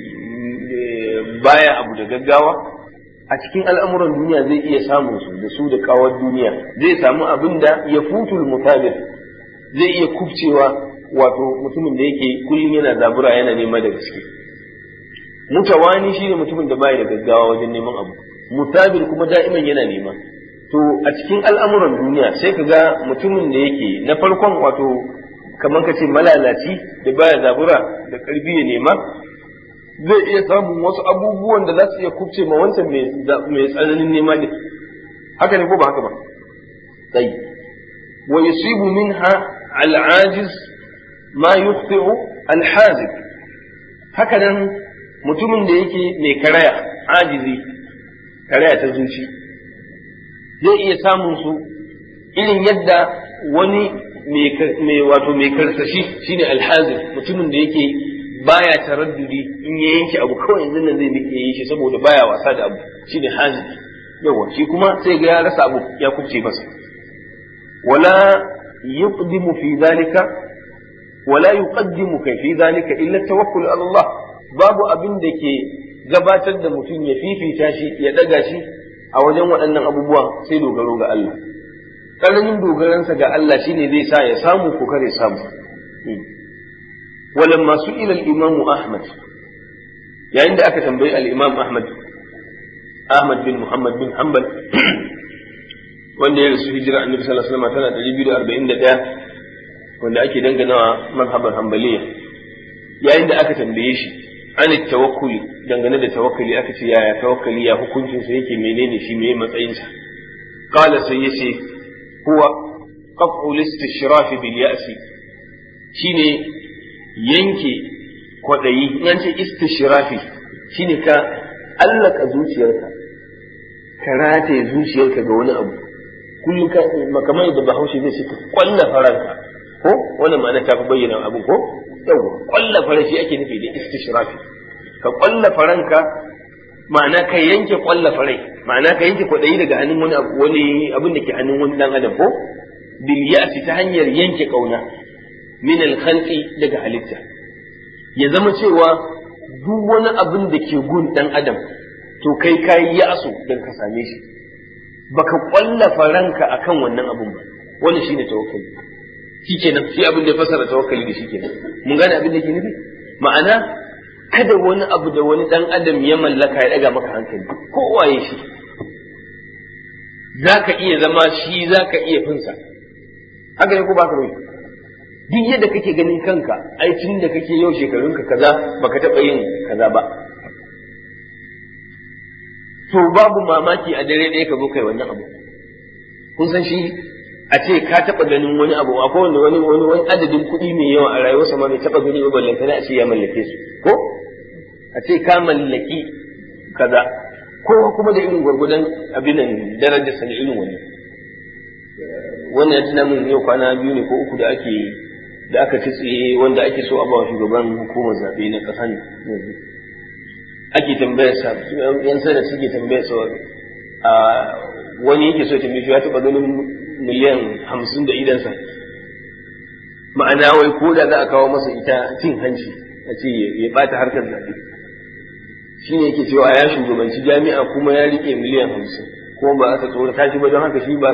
baya abu da gaggawa a cikin al'amuran duniya zai iya samun su da su da kawar duniya zai samu abin da ya futul mutabir zai iya kubcewa wato mutumin da yake kullum yana zabura yana nema da gaske mutawani shine mutumin da bai da gaggawa wajen neman abu mutabir kuma da'iman yana nema to a cikin al'amuran duniya sai ka ga mutumin da yake na farkon wato kamar ka ce malalaci da baya zabura da karfi ya nema zai iya samun wasu abubuwan da za su iya kubce ma wancan mai tsananin nema ne haka ne ko ba haka ba tsayi wa yusibu minha al'ajiz ma yukhti'u al-hazib haka nan mutumin da yake mai karaya ajizi karaya ta zuci zai iya samun su irin yadda wani mai wato mai karsashi shine alhazir mutumin da yake baya taraddudi in ya yanke abu kawai yanzu nan zai nike yi shi saboda baya wasa da abu shine hazir yawa shi kuma sai ga ya rasa abu ya kubce masa wala yuqdimu fi zalika wala yuqaddimu kai fi zalika illa tawakkul ala Allah babu abin da ke gabatar da mutum ya fifita shi ya daga shi a wajen waɗannan abubuwa sai dogaro ga Allah ƙaramin dogaransa ga Allah shine zai sa ya samu ko kare samu walamma su'ila al-imam Ahmad yayin da aka tambayi al-imam Ahmad Ahmad bin Muhammad bin Hanbal wanda ya rasu hijira annabi sallallahu alaihi wasallam tana 241 wanda ake danganawa mazhabar Hanbaliya yayin da aka tambaye shi an tawakkuli dangane da tawakkali aka ce yaya tawakkali ya hukuncin sa yake menene shi meye matsayin sa qala sai yace huwa qat'u al-istishraf bil ya'si shine yanke kwadayi in an ce istishrafi shine ka allaka zuciyarka ka rataye zuciyarka ga wani abu kullum ka kamar da bahaushe zai ce ka kwalla faranka ko wannan ma'ana ta fi bayyana abu ko yawa kwalla faran shi ake nufi da istishrafi ka kwalla faranka ma'ana ka yanke kwalla farai ma'ana ka yanke kwadayi daga hannun wani abu wani abin da ke hannun wani dan adam ko bil ya'si ta hanyar yanke kauna min al khalqi daga halitta ya zama cewa duk wani abin da ke gun dan adam to kai kayi ya'su dan ka same shi baka kwallafa ranka akan wannan abun ba wannan shine tawakkali shikenan shi abin da ya fasara tawakkali da shikenan mun gane abin da ke nufi ma'ana kada wani abu da wani dan adam ya mallaka ya daga maka hankali ko waye shi zaka iya zama shi zaka iya finsa haka ne ko ba ka duk yadda kake ganin kanka ai tun da kake yau shekarunka kaza baka taba yin kaza ba to babu mamaki a dare ɗaya ka zo kai wannan abu kun san shi a ce ka taɓa ganin wani abu akwai wanda wani wani wani adadin kuɗi mai yawa a rayuwarsa ma bai taɓa gani ba ballanta a ce ya mallake su ko a ce ka mallaki kaza ko kuma da irin gwargwadon abin nan darajar sa irin wani wannan ya tuna min yau kwana biyu ne ko uku da ake da aka tsiye wanda ake so a ba shugaban hukumar zaɓe na ƙasa ne yanzu ake tambayar sa yan sada suke tambayar sa a wani yake so tambaye shi ya taba ganin miliyan hamsin da idansa ma'ana wai ko da za a kawo masa ita cin hanci a ce ya bata harkar zaɓe shi ne yake cewa ya shugabanci jami'a kuma ya rike miliyan hamsin kuma ba aka tsorata shi ba don haka shi ba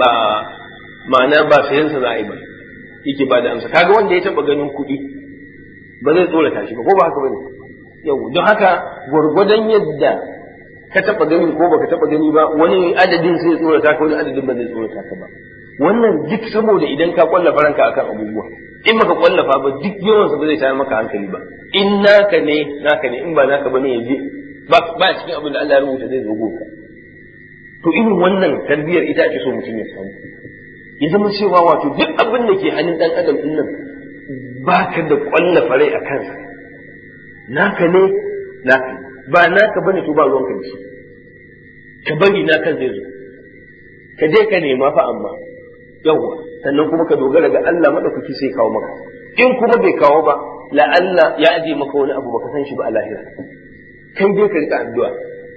ma'ana ba sayansa za a yi ba yake ba da amsa kaga wanda ya taba ganin kuɗi ba zai tsorata shi ba ko ba haka ba ne yau don haka gwargwadon yadda ka taba gani ko baka taba gani ba wani adadin sai tsorata ka wani adadin ba zai tsorata ka ba wannan duk saboda idan ka kwallafa ranka akan abubuwa in baka kwallafa ba duk yawan sa ba zai tayar maka hankali ba in naka ne naka ne in ba naka bane yaje ba ba cikin abin da Allah ya rubuta zai zo ka to irin wannan tarbiyyar ita ake so mutum ya samu ya zama cewa wato duk abin da ke hannun dan adam din nan baka da kwallafa rai a kansa naka ne naka ba naka bane to ba ruwanka da shi ka bari naka zai zo ka je ka nema fa amma yawa sannan kuma ka dogara ga Allah madaukaki sai kawo maka in kuma bai kawo ba la Allah ya aje maka wani abu baka san shi ba a lahira kai dai ka rika addu'a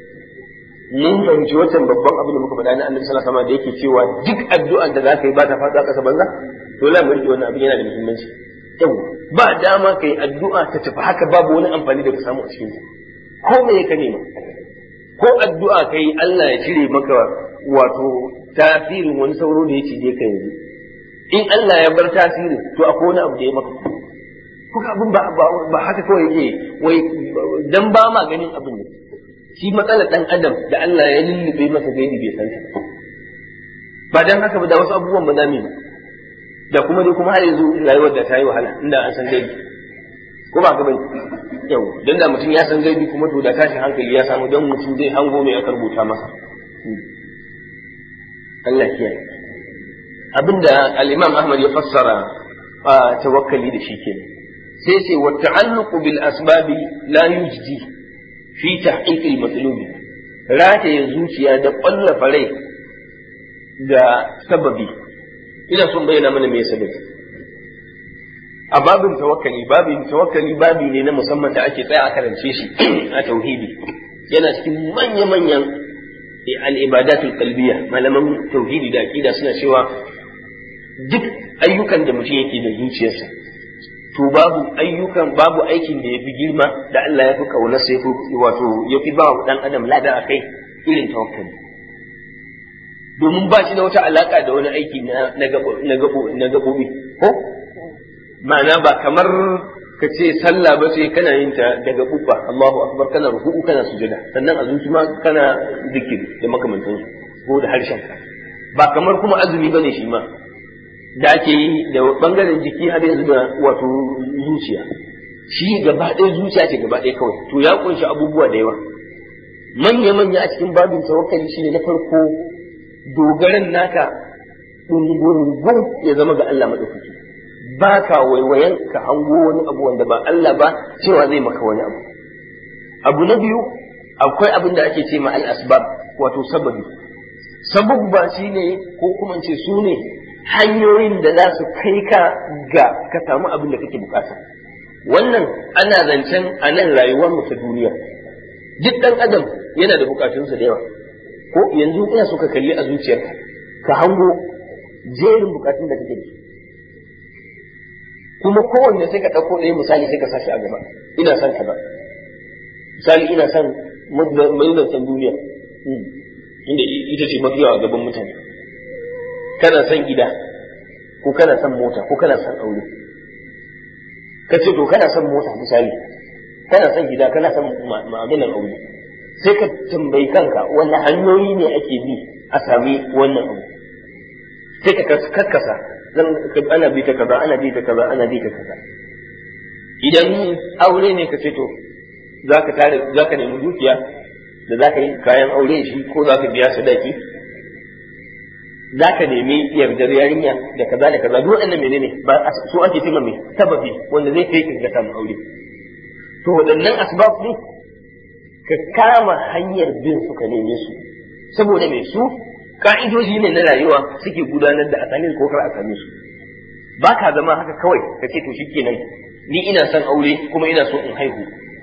mun fahimci wancan babban abu da muka faɗa na Annabi sallallahu alaihi wasallam da yake cewa duk addu'ar da zaka yi ba ta faɗa ƙasa banza to la mu rike wannan abin yana da muhimmanci yawa ba dama kai addu'a ta tafi haka babu wani amfani da ka samu a cikin ko me ka nema ko addu'a kai Allah ya cire maka wato tasirin wani sauro da ya cije ka yanzu in Allah ya bar tasirin to akwai wani abu da ya maka kuka abin ba ba haka kawai yake wai dan ba ma ganin abin ne shi matsalar dan adam da Allah ya lullube masa gaibi bai san ta ba dan haka ba da wasu abubuwan ba za mu yi da kuma dai kuma har yanzu rayuwar da ta yi wahala inda an san gaibi ko ba ka bane yau dan da mutum ya san gaibi kuma to da tashin hankali ya samu dan mutum zai hango mai aka rubuta masa Allah kiyaye abinda al-Imam Ahmad ya fassara tawakkali da shi kenan sai ce wa ta'alluqu bil asbabi la yujdi fi tahqiq al-matlubi rataye zuciya da ƙwallafa rai da sababi ina son bayyana mana me sababi a babin tawakkali babin tawakkali babi ne na musamman da ake tsaya a karance shi a tauhidi yana cikin manya-manyan al'ibadatul qalbiyya malaman tauhidi da aqida suna cewa duk ayyukan da mutum yake da zuciyarsa to babu ayyukan babu aikin da yafi girma da Allah ya fi kauna sai wato ya fi ba wa dan adam lada akai irin tawakkali domin ba shi da wata alaka da wani aiki na gaɓoɓi ko ma'ana ba kamar ka ce sallah ba ce kana yin ta daga bubba Allahu akbar kana ruku'u kana sujada sannan a zuci ma kana zikiri da makamantansu ko da harshen ka ba kamar kuma azumi bane shi ma da ake yi da bangaren jiki har yanzu da wato zuciya shi gaba ɗaya zuciya ce gaba ɗaya kawai to ya kunshi abubuwa da yawa manya manya a cikin babin tawakkali shine na farko dogaran naka ɗungurungun ya zama ga Allah maɗaukaki ba ka waiwayen ka hango wani abu wanda ba Allah ba cewa zai maka wani abu abu na biyu akwai abin da ake ce ma al-asbab wato sababi sababba shine ko kuma ce su ne hanyoyin da za su kai ka ga ka samu abin da kake bukata wannan ana zancen a nan rayuwar mu ta duniya duk dan adam yana da bukatunsa da yawa ko yanzu ina so ka kalli a zuciyarka ka hango jerin bukatun da kake da kuma kowanne sai ka ɗauko ɗaya misali sai ka sashi a gaba ina son kaza misali ina son san duniya inda ita ce mafi yawa gaban mutane kana son gida ko kana son mota ko kana son aure ka ce to kana son mota misali kana son gida kana son ma'amalan aure sai ka tambayi kanka wanne hanyoyi ne ake bi a sami wannan abu sai ka kakkasa ana bi ta kaza ana bi ta kaza ana bi ta kaza idan aure ne ka ce to zaka tare zaka nemi dukiya da zaka yi kayan aure shi ko zaka biya sadaki zaka nemi yardar yarinya da kaza da kaza duk waɗannan menene ba su ake cewa mai sababi wanda zai kai ka samu aure to waɗannan asbab ne ka kama hanyar bin su ka neme su saboda mai su ka'idoji ne na rayuwa suke gudanar da a same ko kar a same su ba ka zama haka kawai ka ce to shikenan ni ina son aure kuma ina so in haihu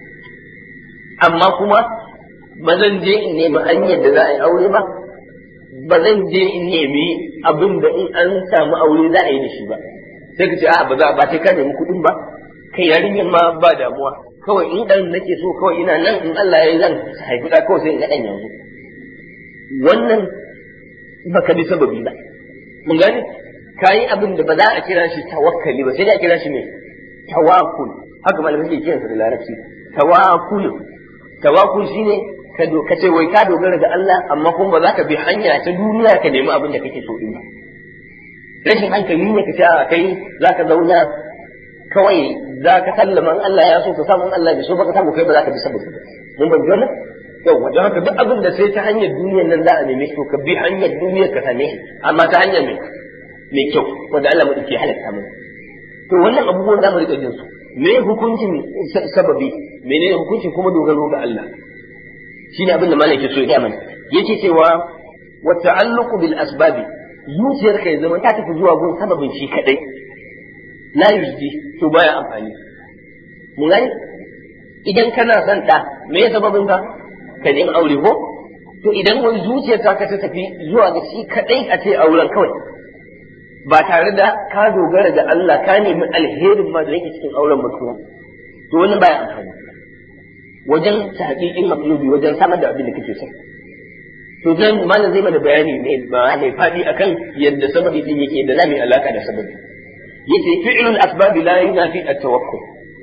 amma kuma ba zan je in nemi hanyar da za a yi aure ba ba zan je in nemi abin da in an samu aure za a yi da shi ba sai ka ce a ba za ba sai ka nemi kuɗin ba kai yarinyar ma ba damuwa kawai in dan nake so kawai ina nan in Allah ya yi zan haifi da kawai sai in ga dan yanzu wannan baka bi sababi ba mun gane kayi abin da ba za a kira shi tawakkali ba sai da a kira shi ne tawakkul haka malamai suke kiransa da larabci tawakkul tawakkul shine ka ka ce wai ka dogara ga Allah amma kuma ba za ka bi hanya ta duniya ka nemi abin da kake so din ba rashin hankali ne ka ce a kai za ka zauna kawai za ka sallama in Allah ya so ka samu in Allah bai so ba ka samu kai ba za ka bi sababi mun ban wannan yau wajen haka duk abin da sai ta hanyar duniyar nan za a neme shi to ka bi hanyar duniyar ka same shi amma ta hanyar mai mai kyau wanda Allah mai ke halatta mana to wannan abubuwan da mu rika jin su me hukuncin sababi menene hukuncin kuma dogaro ga Allah shine abin da malaka so ya mana yace cewa wa ta'alluqu bil asbabi zuciyar ka ya zama ta tafi zuwa gun sababin shi kadai la yujdi to baya amfani mun gani idan kana son da me ya sababin ka ka nemi aure ko to idan wani zuciyar ta ka ta tafi zuwa ga shi kadai a ce auren kawai ba tare da ka dogara ga Allah ka nemi alherin ma da yake cikin auren mutum to wani baya amfani wajen tahqiqin maqlubi wajen samar da abin da kake so to dan malam zai mana bayani ne ba mai fadi akan yadda sababi din yake da zamu alaka da sababi yace fi'lul asbab la yunafi at-tawakkul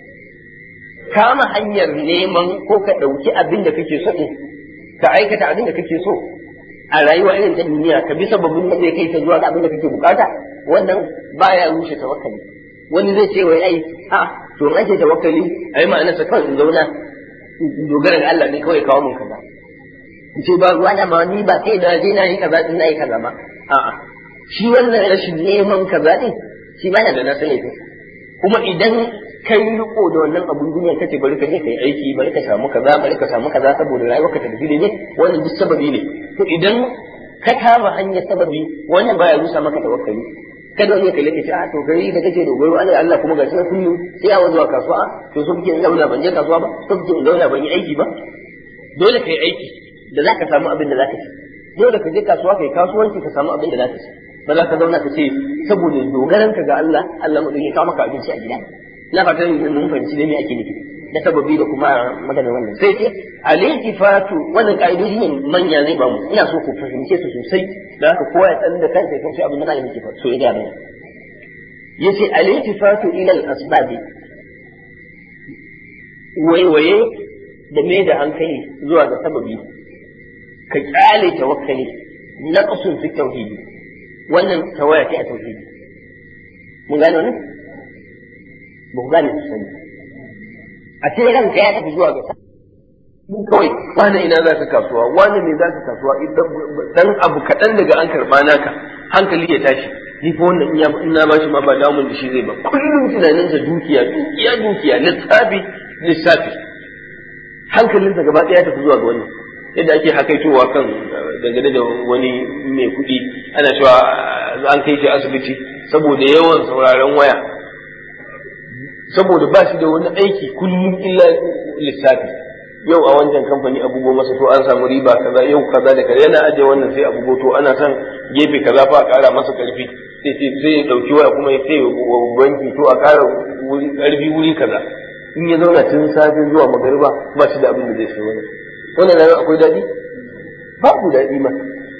kama hanyar neman ko ka ɗauki abin da kake so ka aikata abin da kake so a rayuwa irin ta duniya ka bi sababin da zai kai ka zuwa ga abin da kake bukata wannan baya rushe tawakkali wani zai ce wai ai a to in ake tawakkali ai ma'ana sa kawai in zauna in dogara ga Allah ne kawai kawo mun kaza in ce ba ruwa na ma ni ba kai da je na yi kaza din na yi kaza ba a'a shi wannan rashin neman kaza din shi ma yana da nasa laifin kuma idan kai riko da wannan abun duniya kace bari ka je kai aiki bari ka samu kaza bari ka samu kaza saboda rayuwarka ta tafi ne wannan duk sababi ne to idan ka kama hanyar sababi wannan baya rusa maka tawakkali kada wani ya kalle ka ce a to gari da kake dogaro Allah Allah kuma gashi na kullum sai a zuwa kasuwa to so kike zauna ban je kasuwa ba so kike zauna ban yi aiki ba dole kai aiki da zaka samu abin da zaka ci dole ka je kasuwa kai kasuwanci ka samu abin da zaka ci ba za ka zauna ka ce saboda dogaranka ga Allah Allah mu ya kawo maka abinci a gida na fatan mun fahimci da me ake nufi da sababi da kuma magana wannan sai ce al-iltifatu wannan kaidoji ne manya zai ba mu ina so ku fahimce su sosai da haka kowa ya san da kansa ya san shi abin da malamin ke so ya ga mana yace al-iltifatu ila al-asbab waiwaye da me da hankali zuwa ga sababi ka kyale tawakkali naqsun fi tauhidi wannan tawaya ce a tauhidi mun gane wannan ba ku gane su sani a ce ranka ya tafi zuwa ga mun kawai wani ina za ka kasuwa wani ne za ka kasuwa dan abu kaɗan daga an karɓa naka hankali ya tashi ni fa wannan in na bashi ma ba damun da shi zai ba kullum tunaninsa dukiya dukiya dukiya lissafi lissafi hankalinsa gaba ɗaya ya tafi zuwa ga wannan yadda ake hakaitowa kan dangane da wani mai kuɗi ana cewa an kai shi asibiti saboda yawan sauraron waya saboda ba shi da wani aiki kullum illa lissafi yau a wancan kamfani abugo masa to an samu riba kaza yau kaza da kaza yana ajiye wannan sai abugo to ana son gefe kaza fa a ƙara masa ƙarfi sai sai ya ɗauki waya kuma ya ce banki to a ƙara ƙarfi wuri kaza in ya zauna tun safe zuwa magariba ba shi da abin da zai sai wani wannan rayuwa akwai daɗi babu daɗi ma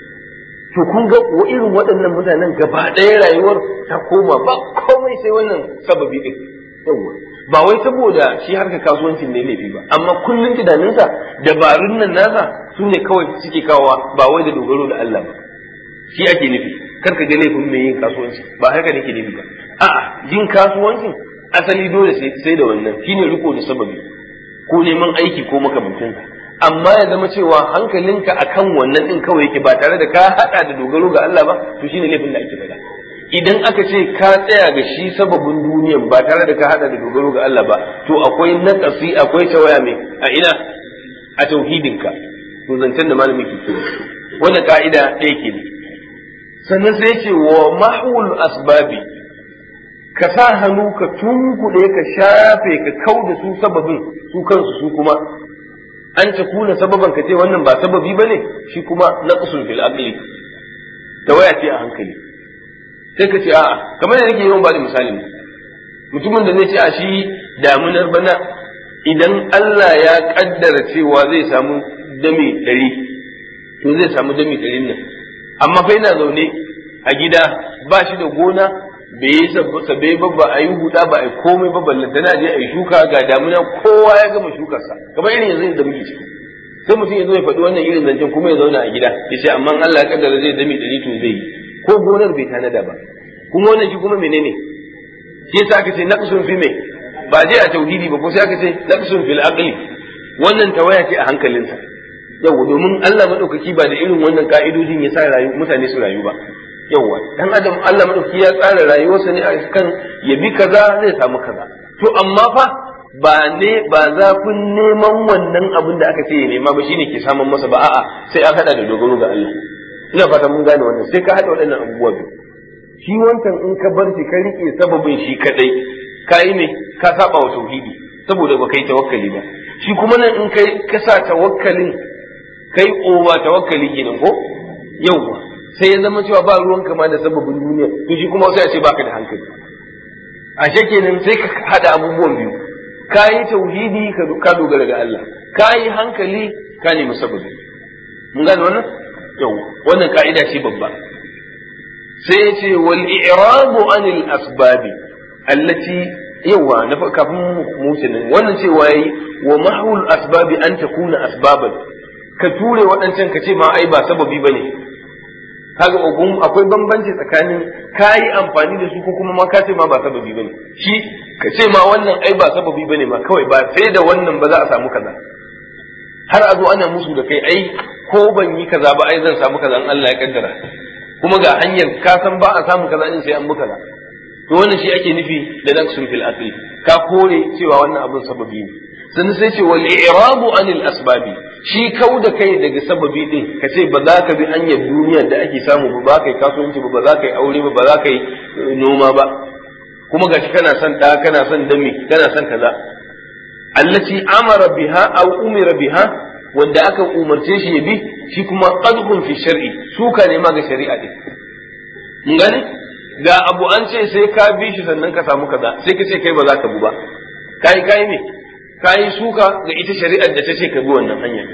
to kun ga irin waɗannan mutanen gaba ɗaya rayuwar ta koma ba komai sai wannan sababi ɗin yawwa ba wai saboda shi harka kasuwancin ne laifi ba amma kullum tunaninsa dabarun nan nasa su ne kawai suke kawowa ba wai da dogaro da Allah ba shi ake nufi kar ka ga laifin mai yin kasuwanci ba haka nake nufi ba a'a yin kasuwancin asali dole sai da wannan shine riko da sababi ko neman aiki ko makamancinsa amma ya zama cewa hankalinka akan wannan din kawai yake ba tare da ka hada da dogaro ga Allah ba to shine laifin da ake faɗa idan aka ce ka tsaya ga shi sababin duniyan ba tare da ka hada da dogaro ga Allah ba to akwai naƙasi akwai tawaya mai a ina a tauhidinka to zancen da malamin ke kira wannan ka'ida ɗaya ke sannan sai ce wa mahul asbabi ka sa hannu ka tunkuɗe ka shafe ka kau da su sababin su kansu su kuma an ta kuna sababan ka ce wannan ba sababi ba ne shi kuma naqsun fil aqli tawaya ce a hankali sai ka ce a'a kamar da nake yawan ba da misali mutumin da zai ce a shi damunar bana idan Allah ya kaddara cewa zai samu dami ɗari to zai samu dami ɗarin nan amma fa yana zaune a gida ba shi da gona bai yi sabbe ba ba a yi huda ba a yi komai ba ballantana je a yi shuka ga damuna kowa ya gama shukarsa kamar irin yanzu da muke ciki sai mutum ya zo ya faɗi wannan irin zancen kuma ya zauna a gida ya ce amma Allah ya kaddara zai dami ɗari to zai yi ko gonar bai tanada ba kuma wannan shi kuma menene shi yasa aka ce naqsun fi mai ba je a tauhidi ba ko sai aka ce naqsun fil aqli wannan tawaya ce a hankalinsa yau domin Allah madaukaki ba da irin wannan ka'idojin ya sa rayu mutane su rayu ba yauwa dan adam Allah madaukaki ya tsara rayuwarsa ne a kan ya bi kaza zai samu kaza to amma fa ba ne ba zafin neman wannan abin da aka ce ya nema ba shine ke samun masa ba a'a sai an hada da dogaro ga Allah ina fata mun gane wannan sai ka hada waɗannan abubuwa biyu shi wancan in ka bar shi ka rike sababin shi kadai ka yi ne ka saba wa tauhidi saboda ba kai tawakkali ba shi kuma nan in kai ka sa tawakkalin kai oba tawakkali kenan ko yauwa sai ya zama cewa ba ruwan kama da sababin duniya to shi kuma sai a ce baka da hankali a kenan sai ka hada abubuwan biyu ka yi tauhidi ka dogara ga Allah ka yi hankali ka nemi sababi mun gane wannan yau wannan ka'ida ce babba sai ya ce wal i'rabu anil asbabi allati yawa na kafin musulun wannan cewa yayi wa mahul asbabi an takuna asbaban ka ture waɗancan ka ce ma ai ba sababi bane kaga ogun akwai bambanci tsakanin ka yi amfani da su ko kuma ma ka ce ma ba sababi bane shi ka ce ma wannan ai ba sababi bane ma kawai ba sai da wannan ba za a samu kaza har a zo ana musu da kai ai ko ban yi kaza ba ai zan samu kaza in Allah ya kaddara kuma ga hanyar ka san ba a samu kaza in sai an buka to wannan shi ake nufi da naqsun fil asli ka kore cewa wannan abun sababi ne sannan sai ce wal i'rabu anil asbabi shi kau da kai daga sababi din ka ce ba za ka bi hanyar duniyar da ake samu ba ba ka yi kasuwanci ba ba za ka yi aure ba ba za ka yi noma ba kuma gashi kana son da kana son dami kana son kaza allati amara biha aw umira biha wanda aka umarce shi ya bi shi kuma qadhun fi shar'i suka ne ma ga shari'a din mun gane ga abu an ce sai ka bi shi sannan ka samu kaza sai ka ce kai ba za ka bi ba kai kai ne kai suka ga ita shari'ar da ta ce ka bi wannan hanya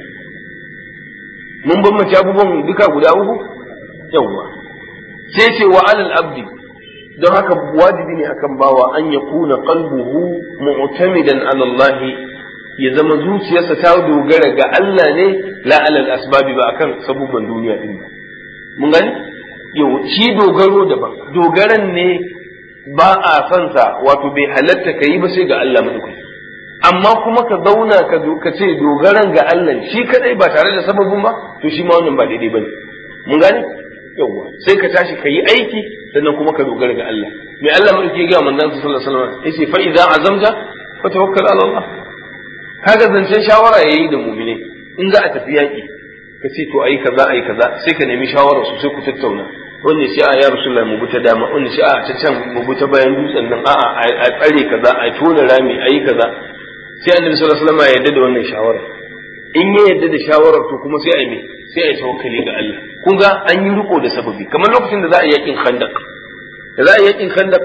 mun bambance abubuwan duka guda uku yawwa sai ce wa alal abdi don haka wajibi ne akan bawa an ya kuna qalbuhu mu'tamidan ala Allah ya zama zuciyarsa ta dogara ga Allah ne la alal asbabi ba akan sabubban duniya din mun gani yau shi dogaro daban dogaran ne ba a son sa wato bai halatta ka yi ba sai ga Allah madaukaki amma kuma ka zauna ka ka ce dogaran ga Allah shi kadai ba tare da sababin ba to shi ma wannan ba daidai bane mun gani yawwa sai ka tashi ka yi aiki sannan kuma ka dogara ga Allah mai Allah mun ke ga manzon sallallahu alaihi wasallam yace fa idza azamta fa tawakkal ala Allah kaga zancen shawara yayi da mu'mine in za a tafi yaki ka ce to ayi kaza ayi kaza sai ka nemi shawara su sai ku tattauna wanne shi a ya rasulullah mu buta dama wanne shi a ta can mu buta bayan dutsen nan a'a a tsare kaza a tona rami ayi kaza sai annabi sallallahu alaihi wasallam ya yarda da wannan shawara in ya yarda da shawarar to kuma sai a yi sai a yi tawakkali ga Allah kun ga an yi riko da sababi kamar lokacin da za a yi yakin khandaq da za a yi yakin khandaq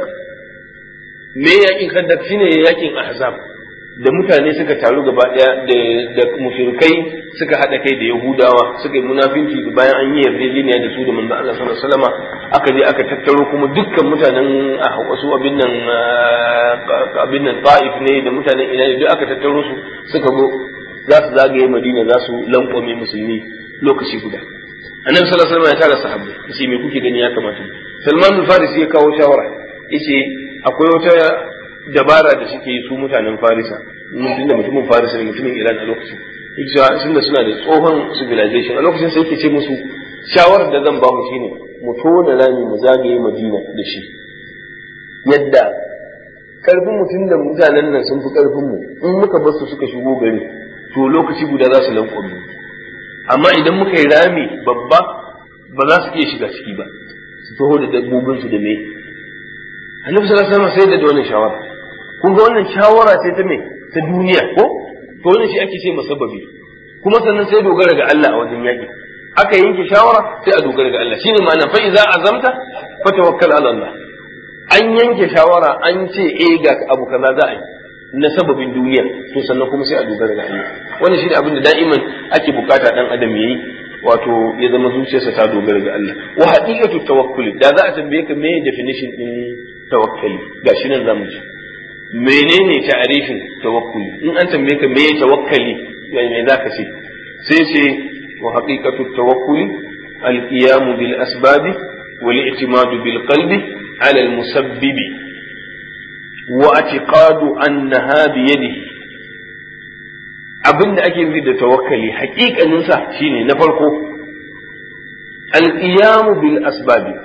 me yakin khandaq shine yakin ahzab da mutane suka taru gaba daya da da mushrikai suka hada kai da yahudawa suka yi munafinci da bayan an yi yarjejeniya da su da manzo Allah sallallahu alaihi wasallam aka je aka tattaro kuma dukkan mutanen wasu abin nan abin nan ta'if ne da mutanen ina ne duk aka tattaro su suka zo za su zagaye madina za su lankwame musulmi lokaci guda annabi sallallahu alaihi wasallam ya tara sahabbai yace me kuke gani ya kamata Salman al-Farisi ya kawo shawara yace akwai wata dabara da suke yi su mutanen Farisa mutum da mutumin Farisa da mutumin Iran a lokacin yace tunda suna da tsohon civilization a lokacin sai yake ce musu shawarar da zan ba mu shine mu tona rami mu zagaye Madina da shi yadda karfin mutum da mutanen nan sun fi karfin mu in muka bar su suka shigo gari to lokaci guda za su lankwame amma idan muka yi rami babba ba za su iya shiga ciki ba su taho da dabbobin su da me annabi sallallahu alaihi wasallam sai da wannan shawara kun ga wannan shawara ce ta me ta duniya ko to wannan shi ake ce masabbabi kuma sannan sai dogara ga Allah a wajen yaki aka yanke shawara sai a dogara ga Allah shine ma'ana fa iza azamta fa tawakkal ala Allah an yanke shawara an ce eh ga abu kaza za a yi na sababin duniya to sannan kuma sai a dogara ga Allah wannan shine abin da da'iman ake bukata dan adam yayi wato ya zama zuciyarsa ta dogara ga Allah wa haqiqatu tawakkuli da za a tambaye ka me definition din tawakkali gashi nan zamu ji menene ta'arifin tawakkuli in an tambaye ka me tawakkali me zaka ce sai ce wa haqiqatu tawakkuli al-qiyam bil asbabi wal i'timad bil qalbi ala al-musabbibi واعتقاد أنها بيده abin da ake nufi da tawakkali hakikaninsa shine na farko alqiyamu bil asbabi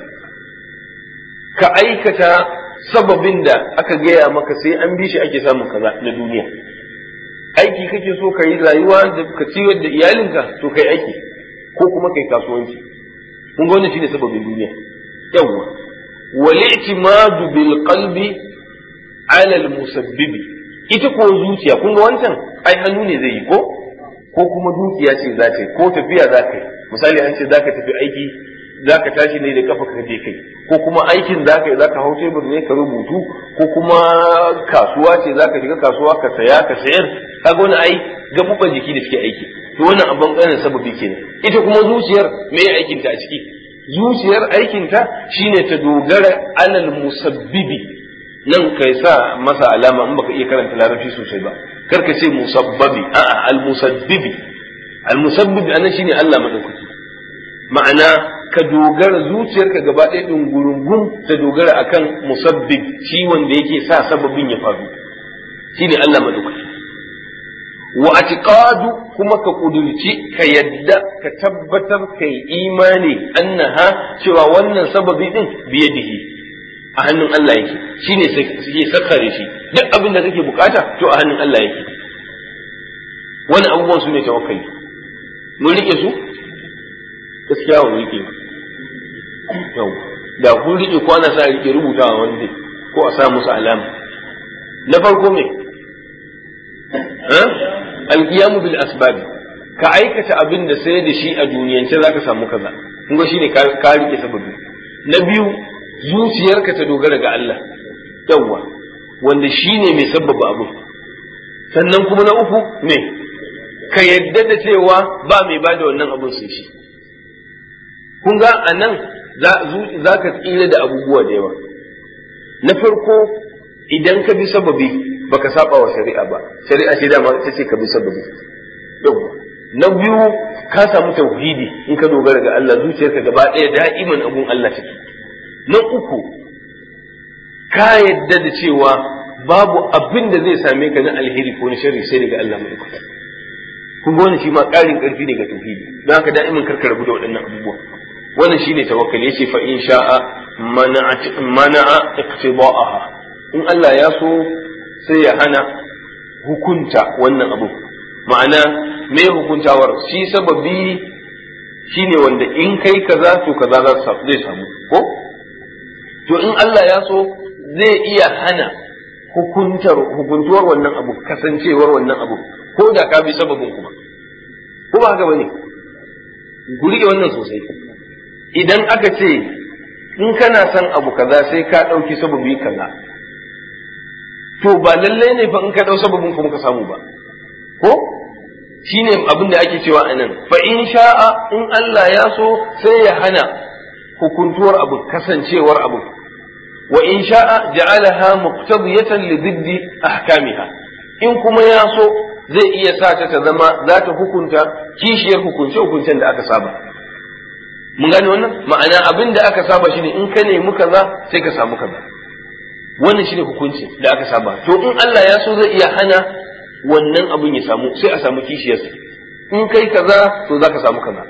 ka aikata sababin da aka gaya maka sai an bi shi ake samun kaza na duniya aiki kake so ka yi rayuwa da ka ciyar da iyalinka to kai aiki ko kuma kai kasuwanci kun ga wannan shine sababin duniya yawwa wal i'timadu bil qalbi alal musabbibi ita ko zuciya kun ga wancan ai hannu ne zai yi ko ko kuma dukiya ce za ta yi ko tafiya za ka yi misali an ce za ka tafi aiki za ka tashi ne da kafa ka je kai ko kuma aikin za ka yi za ka hau tebur ne ka rubutu ko kuma kasuwa ce za ka shiga kasuwa ka saya ka sayar kaga wani ai gabuban jiki da suke aiki to wannan abin ƙarin sababi kenan ita kuma zuciyar me aikinta a ciki zuciyar aikinta shine ta dogara alal musabbibi nan kai sa masa alama in baka iya karanta larabci sosai ba kar ka ce musabbabi a'a al-musabbibi al-musabbibi anan shine Allah madaukaki ma'ana ka dogara zuciyarka gaba ɗaya ɗungurungun ta dogara akan musabbib shi wanda yake sa sababin ya faru shine Allah madaukaki wa atiqadu kuma ka kudurci ka yadda ka tabbatar kai imani annaha cewa wannan sababi din biyadihi a hannun Allah yake shi ne suke sakare shi duk abin da kake bukata to a hannun Allah yake wani abubuwan su ne tawakkali mun rike su gaskiya mun rike yau da kun rike ko ana sa rike rubutawa wanda ko a sa musu alama na farko me alqiyamu bil asbab ka aikata abin da sai da shi a duniyance zaka samu kaza kun ga shine ka rike sababi na biyu zuciyarka ta dogara ga Allah yawwa wanda shi ne mai sabbaba abu sannan kuma na uku me ka yadda da cewa ba mai bada wannan abun sai shi kun ga a nan za ka tsira da abubuwa da yawa na farko idan ka bi sababi baka saba wa shari'a ba shari'a ce dama ta ce ka bi sababi yawwa na biyu ka samu tauhidi in ka dogara ga Allah zuciyarka gaba ɗaya da'iman abun Allah take na uku ka yadda da cewa babu abin da zai same ka na alheri ko na sharri sai daga Allah mai kusa kun ga wani shi ma ƙarin ƙarfi daga tauhidi don haka da'imin karka rabu da waɗannan abubuwa wannan shine tawakkali yace fa in sha'a mana'a iqtida'aha in Allah ya so sai ya hana hukunta wannan abu ma'ana me hukuntawar shi sababi shine wanda in kai kaza to kaza zai samu ko to in Allah ya so zai iya hana hukuntar hukuntuwar wannan abu kasancewar wannan abu ko da ka bi sababin kuma ko ba haka bane guri wannan sosai idan aka ce in kana son abu kaza sai ka ɗauki sababi kaza to ba lallai ne fa in ka ɗau sababin kuma ka samu ba ko shine abin da ake cewa a nan fa in sha'a in Allah ya so sai ya hana hukuntuwar abu kasancewar abu wa in sha'a ja'alaha muqtadiyatan li diddi ahkamiha in kuma ya so zai iya sa ta ta zama za ta hukunta kishiyar hukunce hukuncen da aka saba mun gane wannan ma'ana abin da aka saba shine in ka nemi kaza sai ka samu kaza wannan shine hukunci da aka saba to in Allah ya so zai iya hana wannan abin ya samu sai a samu kishiyarsa in kai kaza to za ka samu kaza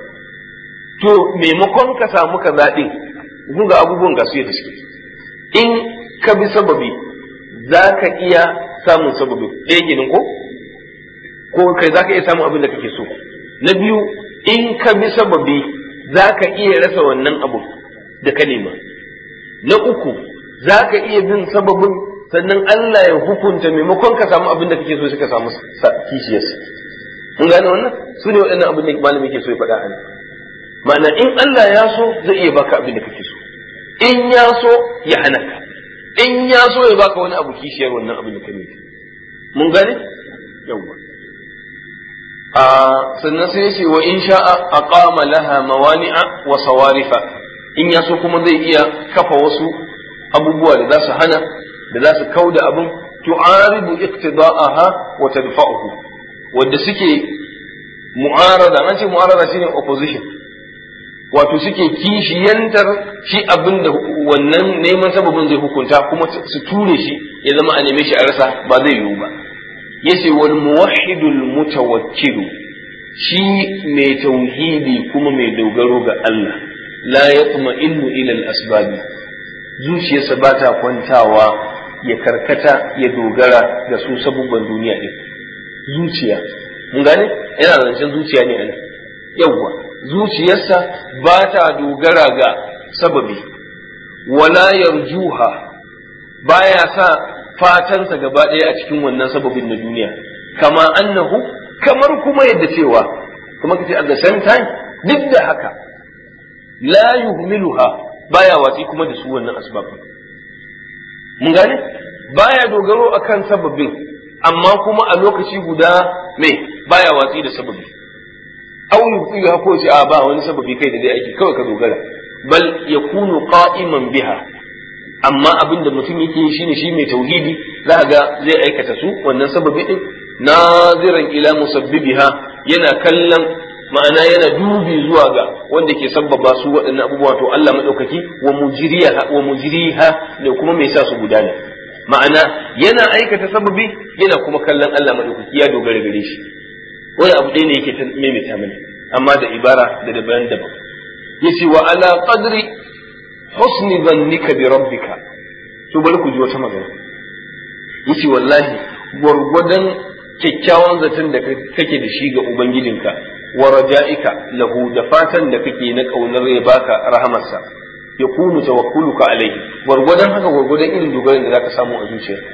to maimakon ka samu kaza din kun ga abubuwan ga su yadda suke in ka bi sababi za ka iya samun sababi ɗaya ginin ko ko kai za ka iya samun abin da kake so na biyu in ka bi sababi za ka iya rasa wannan abu da ka nema na uku za ka iya bin sababin sannan Allah ya hukunta maimakon ka samu abin da kake so suka samu kishiyarsa mun gane wannan su ne waɗannan abin da malami ke so ya faɗa a nan ma'ana in Allah ya so zai iya baka abin da kake so in ya so ya hana ka in ya so ya baka wani abu kishiyar wannan abin da ka nufi mun gane yawwa a sannan sai ya ce wa in sha'a aqama laha mawani'a wa sawarifa in ya so kuma zai iya kafa wasu abubuwa da za su hana da za su kauda abin tu'aribu iqtida'aha wa tadfa'uhu wanda suke mu'arada an ce mu'arada shine opposition wato suke kishiyantar shi abin da wannan neman sababin zai hukunta kuma su ture shi ya zama a neme shi a rasa ba zai yiwu ba yace wal muwahhidul mutawakkilu shi mai tauhidi kuma mai dogaro ga Allah la yatma'innu ila al-asbabi zuciyarsa ba ta kwantawa ya karkata ya dogara da su sabubban duniya din zuciya mun gane yana zancen zuciya ne anan yawwa zuciyarsa ba ta dogara ga sababi wala yarjuha baya sa fatansa gaba ɗaya a cikin wannan sababin na duniya kama annahu kamar kuma yadda cewa kuma kace at the same time duk da haka la yuhmiluha baya watsi kuma da su wannan asbabin mun gane baya dogaro akan sababin amma kuma a lokaci guda me baya watsi da sababi aw yufiha ko ce a ba wani sababi kai da dai aiki kawai ka dogara bal yakunu qa'iman biha amma abin da mutum yake yi shine shi mai tauhidi za ga zai aikata su wannan sababi din naziran ila musabbibiha yana kallon ma'ana yana dubi zuwa ga wanda ke sabbaba su waɗannan abubuwa to Allah madaukaki wa mujriha wa mujriha da kuma mai sa su gudana ma'ana yana aikata sababi yana kuma kallon Allah madaukaki ya dogara gare shi wani abu ɗaya ne yake ta maimaita mana amma da ibara da daban daban yace wa ala qadri husni dhannika bi rabbika to bari ku ji wata magana yace wallahi gwargwadon kyakkyawan zaton da kake da shi ga ubangijinka wa raja'ika lahu da fatan da kake na kaunar ya baka rahamarsa ya kunu tawakkuluka alaihi gwargwadon haka gwargwadon irin dogaran da zaka samu a zuciyarka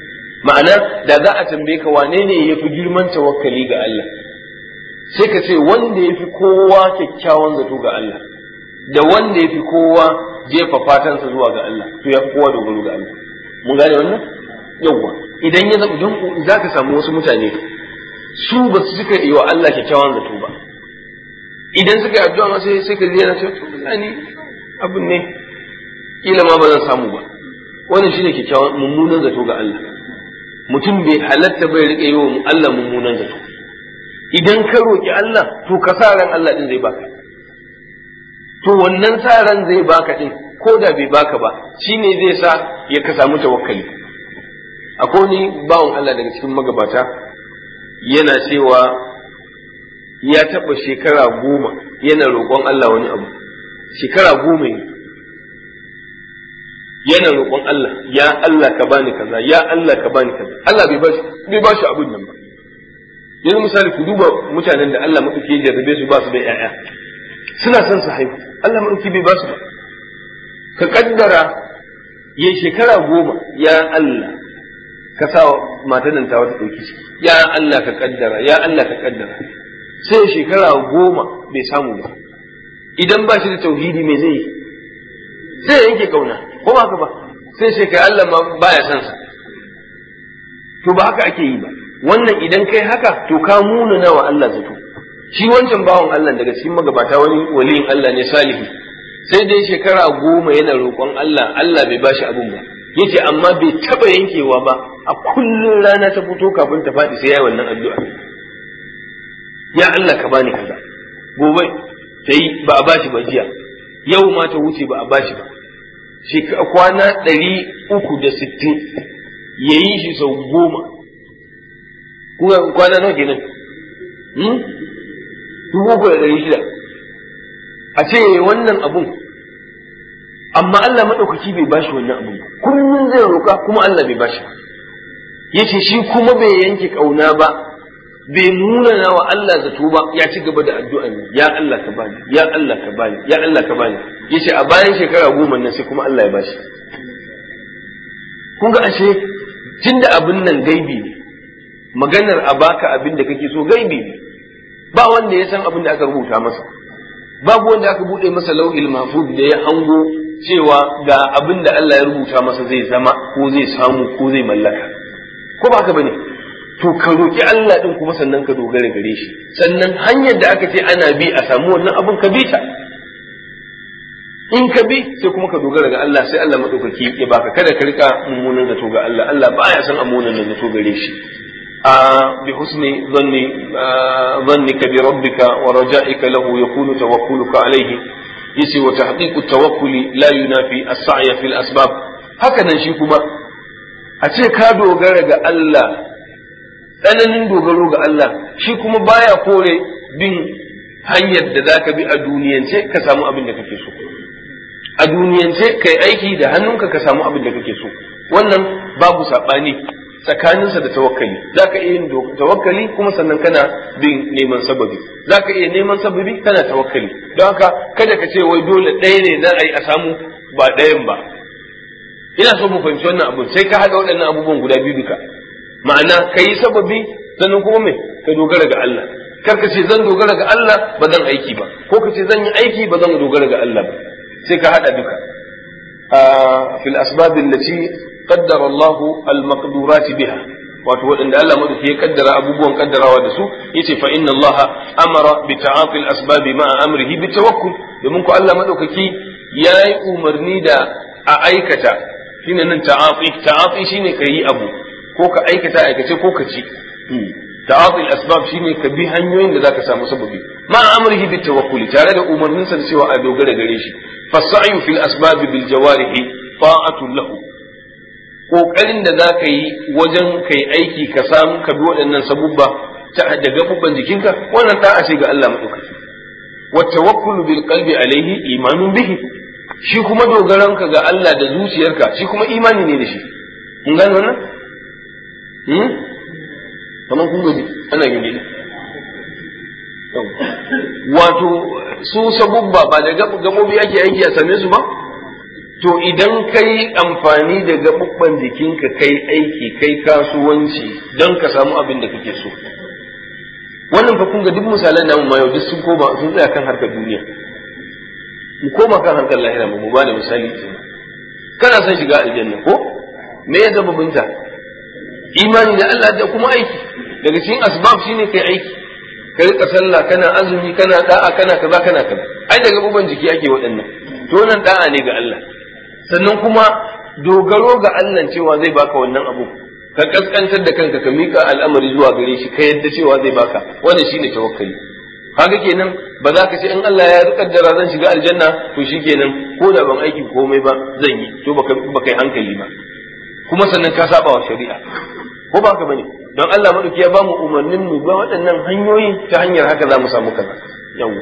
ma'ana da za a tambaye ka wane ne yafi girman tawakkali ga Allah sai ka ce wanda yafi kowa kyakkyawan zato ga Allah da wanda yafi kowa jefa fatansa zuwa ga Allah to yafi kowa dogaro ga Allah mun gane wannan yawwa idan ya zama don za ka samu wasu mutane su ba su suka yi wa Allah kyakkyawan zato ba idan suka yi addu'a ma sai sai ka ji yana cewa to ni abin ne kila ma ba zan samu ba wannan shine kyakkyawan mummunan zato ga Allah mutum bai halatta bai rike yi wa Allah mummunan zato idan ka roki Allah to ka sa ran Allah din zai baka to wannan sa ran zai baka din ko da bai baka ba shine zai sa ya ka samu tawakkali akwai ni bawan Allah daga cikin magabata yana cewa ya taɓa shekara goma yana roƙon Allah wani abu shekara goma ne yana roƙon Allah ya Allah ka bani kaza ya Allah ka bani kaza Allah bai bashi bai bashi abin nan ba yanzu misali ku duba mutanen da Allah madauki ya jarrabe su ba su da ƴaƴa suna son su haihu Allah madauki bai ba su ba ka kaddara ya shekara goma ya Allah ka sa matan nan ta wata ɗauki ciki ya Allah ka kaddara ya Allah ka kaddara sai shekara goma bai samu ba idan ba shi da tauhidi me zai yi sai yanke kauna ko ba haka ba sai shekara Allah ma baya son sa to ba haka ake yi ba wannan idan kai haka to ka muna nawa Allah zato shi wancan bawan Allah daga cikin magabata wani waliyin Allah ne salihi sai dai shekara goma yana roƙon Allah Allah bai bashi abun ba yace amma bai taba yankewa ba a kullun rana ta fito kafin ta faɗi sai yayi wannan addu'a ya Allah ka bani kaza gobe ta yi ba a bashi ba jiya yau ma ta wuce ba a bashi ba kwana ɗari uku da sittin ya yi shi sau goma kwana nawa kenan dubu uku da ɗari shida a ce wannan abun amma Allah maɗaukaki bai bashi wannan abun ba kullum zai roƙa kuma Allah bai bashi ba yace shi kuma bai yanke ƙauna ba bai nuna na wa Allah zato ba ya ci gaba da addu'a ne ya Allah ka bani ya Allah ka bani ya Allah ka bani yace a bayan shekara goma nan sai kuma Allah ya bashi kun ga ashe tunda abin nan gaibi ne maganar a baka abin da kake so gaibi ne ba wanda ya san abin da aka rubuta masa babu wanda aka bude masa lauhil mahfuz da ya hango cewa ga abin da Allah ya rubuta masa zai zama ko zai samu ko zai mallaka ko ba haka bane to ka roki Allah din kuma sannan ka dogara gare shi sannan hanyar da aka ce ana bi a samu wannan abin ka bi ta in ka bi sai kuma ka dogara ga Allah sai Allah madaukaki ya baka kada ka rika mummunan zato ga Allah Allah baya san amunan zato gare shi بحسن ظن ظنك بربك ورجائك له يكون توكلك عليه يسي وتحقيق التوكل لا ينافي السعي في الأسباب هكذا شي كما أتي كادو غرق الله tsananin dogaro ga Allah shi kuma baya kore bin hanyar da za ka bi a duniyance ka samu abin da kake so a duniyance kai aiki da hannunka ka samu abin da kake so wannan babu saɓani tsakaninsa da tawakkali za ka iya yin tawakkali kuma sannan kana bin neman sababi za ka iya neman sababi kana tawakkali don haka kada ka ce wai dole ɗaya ne za a yi a samu ba ɗayan ba ina so mu fahimci wannan abu sai ka haɗa waɗannan abubuwan guda biyu duka ma'ana ka yi sababi sannan kuma me ka dogara ga Allah kar ka ce zan dogara ga Allah ba zan aiki ba ko ka ce zan yi aiki ba zan dogara ga Allah ba sai ka haɗa duka fil asbab allati qaddara Allah al maqdurat biha wato waɗanda Allah madauki ya kaddara abubuwan kaddarawa da su yace fa inna Allah amara bi ta'ati al asbab ma'a amrihi bi tawakkul domin ko Allah madaukaki yayi umarni da a aikata shine nan ta'ati ta'ati shine kayi abu ko ka aikata aikace ko ka ci ta'ati al-asbab shine ka bi hanyoyin da zaka samu sababi ma amrihi bit tawakkuli tare da umarnin sa cewa a dogara gare shi fasa'yu fil asbab bil jawarihi ta'atu lahu kokarin da zaka yi wajen kai aiki ka samu ka bi waɗannan sabubba ta da gabubban jikinka wannan ta'a ce ga Allah madaukaki wa tawakkulu bil qalbi alaihi imanun bihi shi kuma dogaranka ga Allah da zuciyarka shi kuma imani ne da shi mun gane wannan kamar kun gaji ana gani wato su sabubba ba da gabobi ake aiki a same su ba to idan kai amfani da gabubban jikinka kai aiki kai kasuwanci don ka samu abin da kake so wannan fa kun ga duk misalan namu ma yau duk sun koma sun tsaya kan harkar duniya mu koma kan harkar lahira mu ba da misali kana son shiga aljanna ko me ya zama binta imani da Allah da kuma aiki daga cikin asbab shine kai aiki ka rika sallah kana azumi kana da'a kana kaza kana kaza ai daga buban jiki ake waɗannan to nan da'a ne ga Allah sannan kuma dogaro ga Allah cewa zai baka wannan abu ka kaskantar da kanka ka mika al'amari zuwa gare shi ka yadda cewa zai baka wannan shine tawakkali kaga kenan ba za ka ce in Allah ya kaddara zan shiga aljanna to shikenan ko da ban aiki komai ba zan yi to baka baka yi hankali ba kuma sannan ka saba wa shari'a ko ba ka bane don Allah madauki ya ba mu umarnin mu ba waɗannan hanyoyi ta hanyar haka za mu samu kaza yawa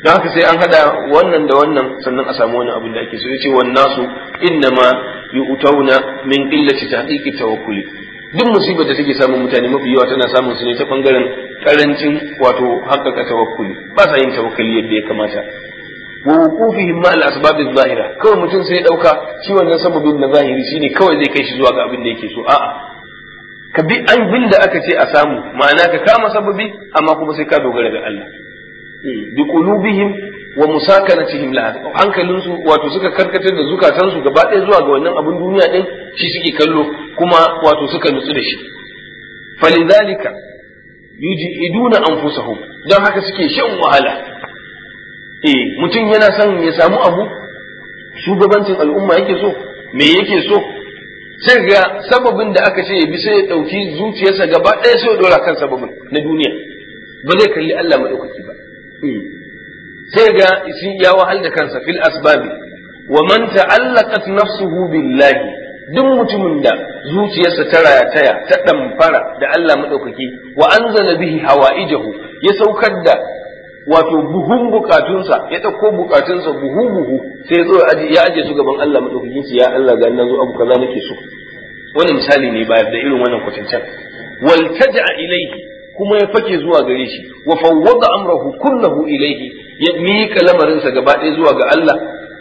don haka sai an hada wannan da wannan sannan a samu wani abin da ake so yace wan nasu innama yu'tauna min qillati tahqiqi tawakkuli duk musibar da take samun mutane mafi yawa tana samun su ne ta bangaren karancin wato haƙƙaƙa tawakkuli ba sa yin tawakkali yadda ya kamata wa wuqufihim ma al-asbab adh-dhahira kawai mutum sai ya dauka shi wannan sababin na zahiri shine kawai zai kai shi zuwa ga abin da yake so a'a ka bi abin da aka ce a samu ma'ana ka kama sababi amma kuma sai ka dogara ga Allah bi qulubihim wa musakanatihim laha hankalin su wato suka karkatar da zukatan su gaba ɗaya zuwa ga wannan abin duniya din shi suke kallo kuma wato suka nutsu da shi falidhalika yujiduna anfusahum dan haka suke shan wahala eh mutum yana son ya samu abu shugabancin al'umma yake so me yake so sai ga sababin da aka ce ya bi sai ya ɗauki zuciyarsa gaba ɗaya sai ya ɗora kan sababin na duniya ba zai kalli Allah maɗaukaki ba sai ga shi ya wahal da kansa fil asbabi wa man ta'allaqat nafsuhu billahi duk mutumin da zuciyarsa ta rataya ta ɗamfara da Allah maɗaukaki wa anzala bihi hawa'ijahu ya saukar da wato buhun bukatunsa ya ɗauko bukatunsa buhu buhu sai ya zo ya aje su gaban Allah madaukakin ya Allah ga nan zo abu kaza nake so wani misali ne bayar da irin wannan kwatancen wal taja ilayhi kuma ya fake zuwa gare shi wa fawwada amrahu kullahu ilayhi ya mika lamarinsa gaba ɗaya zuwa ga Allah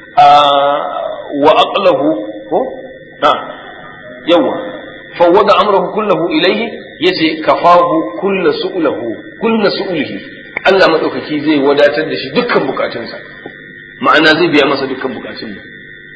wa aqlahu ko ha yawa fawwada amrahu kullahu ilayhi yace kafahu kullu su'lahu kullu su'lihi Allah maɗaukaki zai wadatar da shi dukkan bukatunsa ma'ana zai biya masa dukkan bukatun nan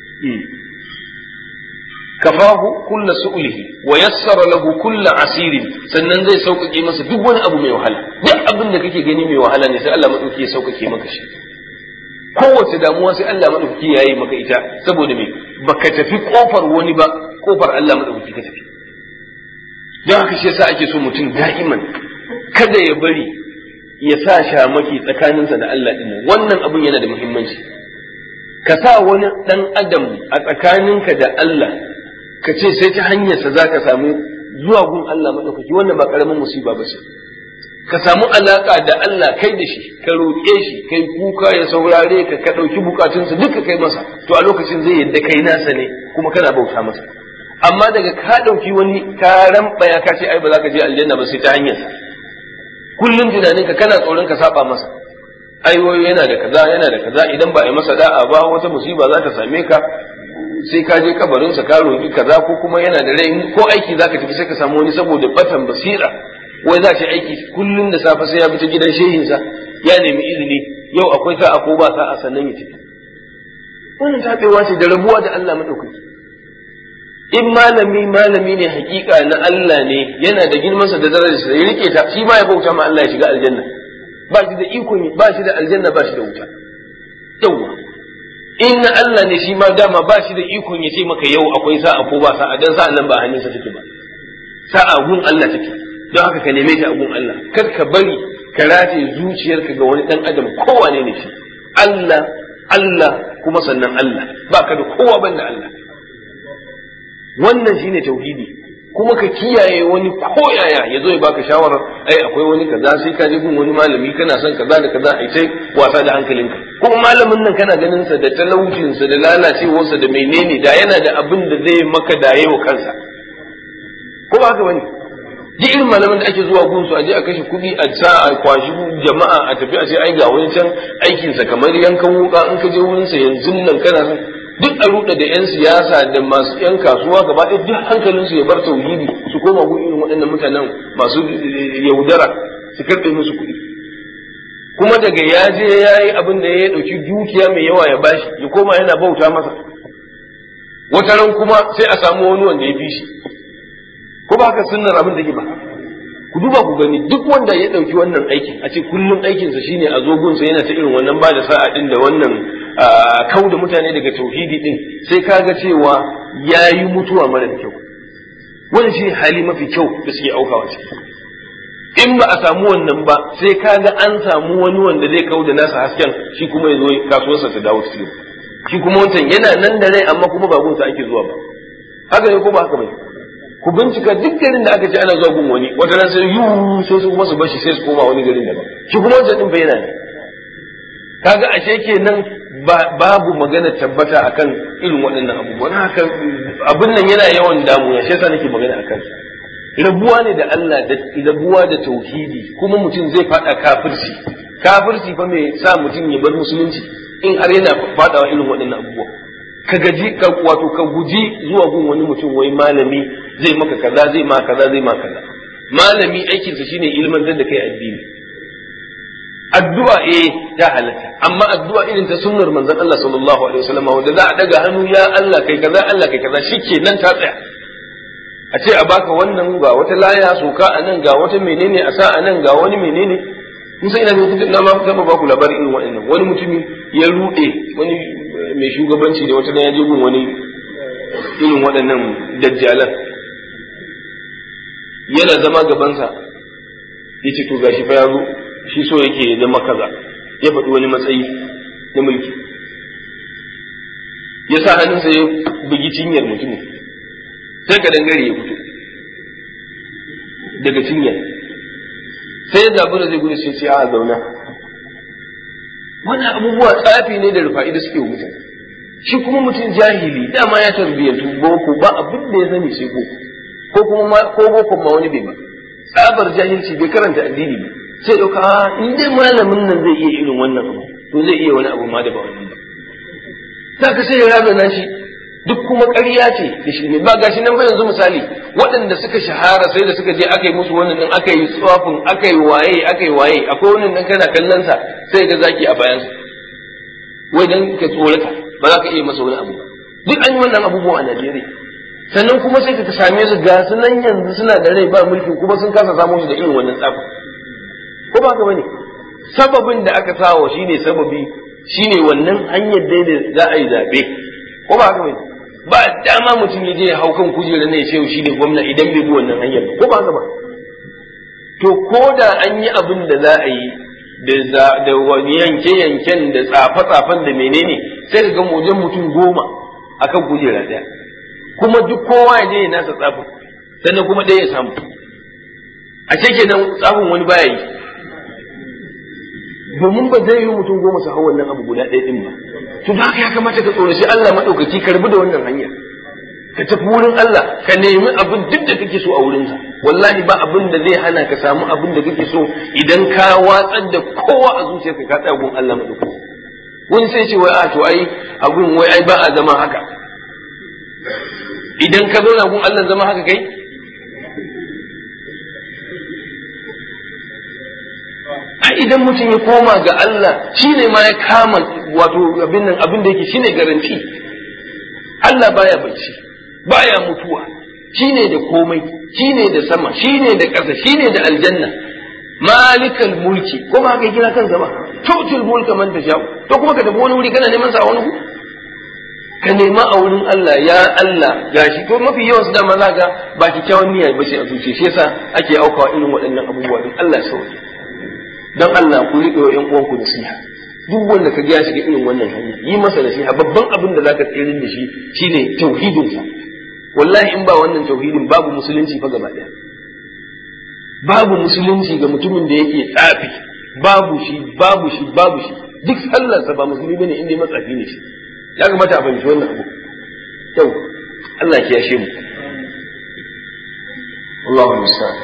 kafahu kulla su'ulihi wa yassara lahu kulla asirin sannan zai sauƙaƙe masa duk wani abu mai wahala duk abin da kake gani mai wahala ne sai Allah maɗaukaki ya sauƙaƙe maka shi kowace damuwa sai Allah maɗaukaki ya yi maka ita saboda me baka tafi kofar wani ba kofar Allah maɗaukaki ka tafi don haka shi yasa ake so mutum da'iman kada ya bari ya sa shamaki tsakaninsa da Allah ɗin wannan abun yana da muhimmanci ka sa wani ɗan adam a tsakaninka da Allah ka ce sai ta hanyarsa za ka samu zuwa gun Allah maɗaukaki wannan ba ƙaramin musiba ba ce ka samu alaƙa da Allah kai da shi ka roƙe shi kai kuka ya saurare ka ka ɗauki bukatunsa duka kai masa to a lokacin zai yadda kai nasa ne kuma kana bauta masa amma daga ka ɗauki wani ka ramɓaya ka ce ai ba za ka je aljanna ba sai ta hanyarsa kullum tunaninka kana tsoron ka saba masa ai wai yana da kaza yana da kaza idan ba a yi masa da'a ba wata musiba za ta same ka sai ka je kabarinsa ka roki kaza ko kuma yana da rai ko aiki za ka tafi sai ka samu wani saboda batan basira wai za shi aiki kullum da safe sai ya bi ta gidan shehinsa ya nemi izini yau akwai sa'a ko ba sa'a sannan ya tafi wannan tabewa ce da rabuwa da Allah madaukaki in malami malami ne hakika na Allah ne yana da girmansa da darajarsa ya rike ta shi ma ya bauta ma Allah ya shiga aljanna ba shi da ikon ba shi da aljanna ba shi da wuta yawa in na Allah ne shi ma dama ba shi da ikon ya ce maka yau akwai sa'a ko ba sa'a dan sa'a nan ba hannunsa take ba sa'a gun Allah take don haka ka neme ta a gun Allah kar ka bari ka rataye zuciyarka ga wani dan adam kowane ne shi Allah Allah kuma sannan Allah ba ka da kowa banda Allah wannan shine tauhidi kuma ka kiyaye wani koyaya ya zo ya baka shawarar ai akwai wani kaza sai ka je gun wani malami kana son kaza da kaza ai sai wasa da hankalinka kuma malamin nan kana ganin sa da talaucin sa da lalacewarsa da menene da yana da abin da zai maka da yawa kansa ko ba haka bane duk irin malaman da ake zuwa gun su a je a kashe kuɗi a sa a kwashi jama'a a tafi a ce ai ga wani can aikinsa kamar yankan wuka in ka je wurin sa yanzu nan kana son duk a ruɗa da 'yan siyasa da masu 'yan kasuwa gaba ɗaya duk hankalinsu ya bar tauhidi su koma gun irin waɗannan mutanen masu yaudara su karɓe musu kuɗi kuma daga ya je ya yi abin da ya ɗauki dukiya mai yawa ya bashi ya koma yana bauta masa wata ran kuma sai a samu wani wanda ya fi shi ko ba haka sunnar abin da ke ba ku duba ku gani duk wanda ya ɗauki wannan aikin a ce kullum aikinsa shine a zogunsa yana ta irin wannan ba da sa'a ɗin da wannan kau da mutane daga tauhidi din sai kaga cewa ya yi mutuwa mara kyau wani shi hali mafi kyau da suke aukawa ciki in ba a samu wannan ba sai kaga an samu wani wanda zai kau da nasa hasken shi kuma ya zo kasuwarsa ta dawo cikin shi kuma wancan yana nan da rai amma kuma ba gunsa ake zuwa ba haka ne ko ba haka bai ku bincika duk garin da aka ce ana zuwa gun wani wata ran sai yu sai su kuma su bashi sai su koma wani garin daban shi kuma wancan din fa yana ne kaga ashe kenan babu magana tabbata akan irin waɗannan abubuwan haka abin nan yana yawan damu shi yasa nake magana akan rabuwa ne da Allah da rabuwa da tauhidi kuma mutum zai fada kafirci kafirci fa mai sa mutum ya bar musulunci in har yana fadawa irin waɗannan abubuwa ka gaji ka wato ka guji zuwa gun wani mutum wai malami zai maka kaza zai ma kaza zai ma kaza malami aikinsa shine ilmantar da kai addini addu'a eh ta halatta amma addu'a irin ta sunnar manzon Allah sallallahu alaihi wasallam wanda za a daga hannu ya Allah kai kaza Allah kai kaza shikenan ta tsaya a ce a baka wannan ga wata laya soka a nan ga wata menene a sa a nan ga wani menene mun sai ina ne na ma zama ba ku labarin irin waɗannan wani mutumi ya rude wani mai shugabanci da wata ya je gun wani irin waɗannan dajjalan yana zama gabansa yace to gashi fa ya zo shi so yake ya zama kaza ya faɗi wani matsayi na mulki ya sa hannunsa ya bugi cinyar mutumin sai ka dangare ya fito daga cinyar sai ya zabi da zai gudu sai ce a zauna wannan abubuwa tsafi ne da rufa'i da suke wa mutane shi kuma mutum jahili dama ya tarbiyyantu boko ba abin da ya sani sai boko ko kuma ko boko ma wani bai ba tsabar jahilci bai karanta addini ba sai ɗauka a in dai malamin nan zai iya irin wannan abu to zai iya wani abu ma da ba wannan ba za ka sai ya razana shi duk kuma ƙarya ce da shi ne ba gashi nan ba yanzu misali waɗanda suka shahara sai da suka je aka yi musu wannan din aka yi tsafin aka yi waye aka yi waye akwai wannan dan kana kallon sa sai ga zaki a bayan sa wai dan ka tsorata ba za ka iya masa wani abu ba duk an yi wannan abubuwa a Najeriya sannan kuma sai ka same su ga su nan yanzu suna da rai ba mulki kuma sun kasa samu su da irin wannan tsafin ko ba ka bane sababin da aka sawa shine sababi shine wannan hanyar dai da za a yi zabe ko ba ka bane ba dama mutum ya je ya hau kan kujerar ne ya ce shi ne gwamna idan bai bi wannan hanyar ba ko ba ka ba to ko da an yi abin da za a yi da da wani yanke yanken da tsafe tsafen da menene sai ka ga wajen mutum goma akan kujera daya kuma duk kowa ya je ya nasa tsafin sannan kuma ɗaya ya samu a ce kenan tsafin wani baya yi domin ba zai yi mutum goma su hau wannan abu guda ɗaya ɗin ba to da haka ya kamata ka tsoraci Allah maɗaukaki ka rabu da wannan hanyar ka tafi wurin Allah ka nemi abin duk da kake so a wurinsa wallahi ba abin da zai hana ka samu abin da kake so idan ka watsar da kowa a zuciyarka ka tsaya gun Allah maɗaukaki wani sai ce wai a to ai abin wai ai ba a zama haka idan ka zauna gun Allah zama haka kai a idan mutum ya koma ga Allah shi ne ma ya kama wato abin nan abin da yake shi ne garanti Allah baya bacci baya mutuwa shi ne da komai shi ne da sama shi ne da ƙasa shi ne da aljanna malikal mulki ko ba haka kira kansa ba tutul mulka man tasha to kuma ka tafi wani wuri kana neman sa a wani ka nema a wurin Allah ya Allah gashi to mafi yawan su dama za ga ba kyakkyawan niyya ba ce a zuciya shi yasa ake aukawa irin waɗannan abubuwa din Allah ya sauke dan Allah ku riƙe wa ƴan uwanku nasiha duk wanda ka ya shiga irin wannan hanya yi masa nasiha babban abin da zaka tsere da shi shine tauhidin sa wallahi in ba wannan tauhidin babu musulunci fa gaba daya babu musulunci ga mutumin da yake tsafi babu shi babu shi babu shi duk sallarsa ba musulmi bane inda matsafi ne shi ya kamata a fahimci wannan abu yau Allah ya yashe mu Allahu musta'an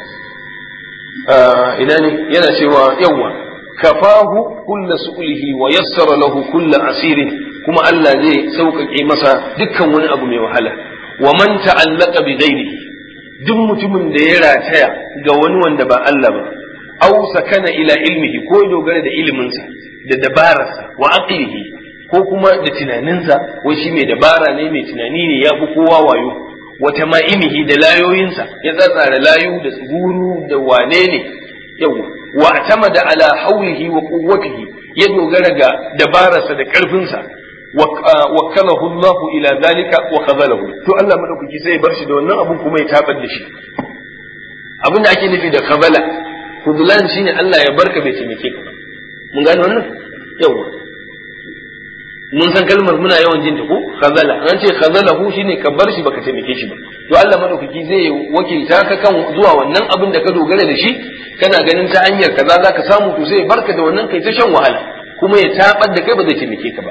ina ne yana cewa yawa kafahu kulla su'lihi wa yassara lahu kulla asirin kuma Allah zai sauƙaƙe masa dukkan wani abu mai wahala wa man ta'allaqa bi ghairihi duk mutumin da ya rataya ga wani wanda ba Allah ba aw sakana ila ilmihi ko ya dogara da iliminsa da dabararsa wa aqlihi ko kuma da tunaninsa wai shi mai dabara ne mai tunani ne ya fi kowa wayo wata ma'imihi da layoyinsa ya tsatsara layu da tsuguru da wane ne yau wa da ala haulihi wa quwwatihi ya dogara ga dabararsa da karfinsa wakalahu Allah ila zalika wa khazalahu to Allah madaukaki sai ya bar shi da wannan abun kuma ya tabar da shi abin da ake nufi da khazala khudlan shine Allah ya barka bai taimake ka mun gane wannan yawa mun san kalmar muna yawan jin ta ko khazala an ce khazalahu shine ka bar shi baka taimake shi ba to Allah madaukaki zai wakilta ka kan zuwa wannan abin da ka dogara da shi kana ganin ta hanyar kaza zaka samu to sai barka da wannan kai ta shan wahala kuma ya tabar da kai ba zai taimake ka ba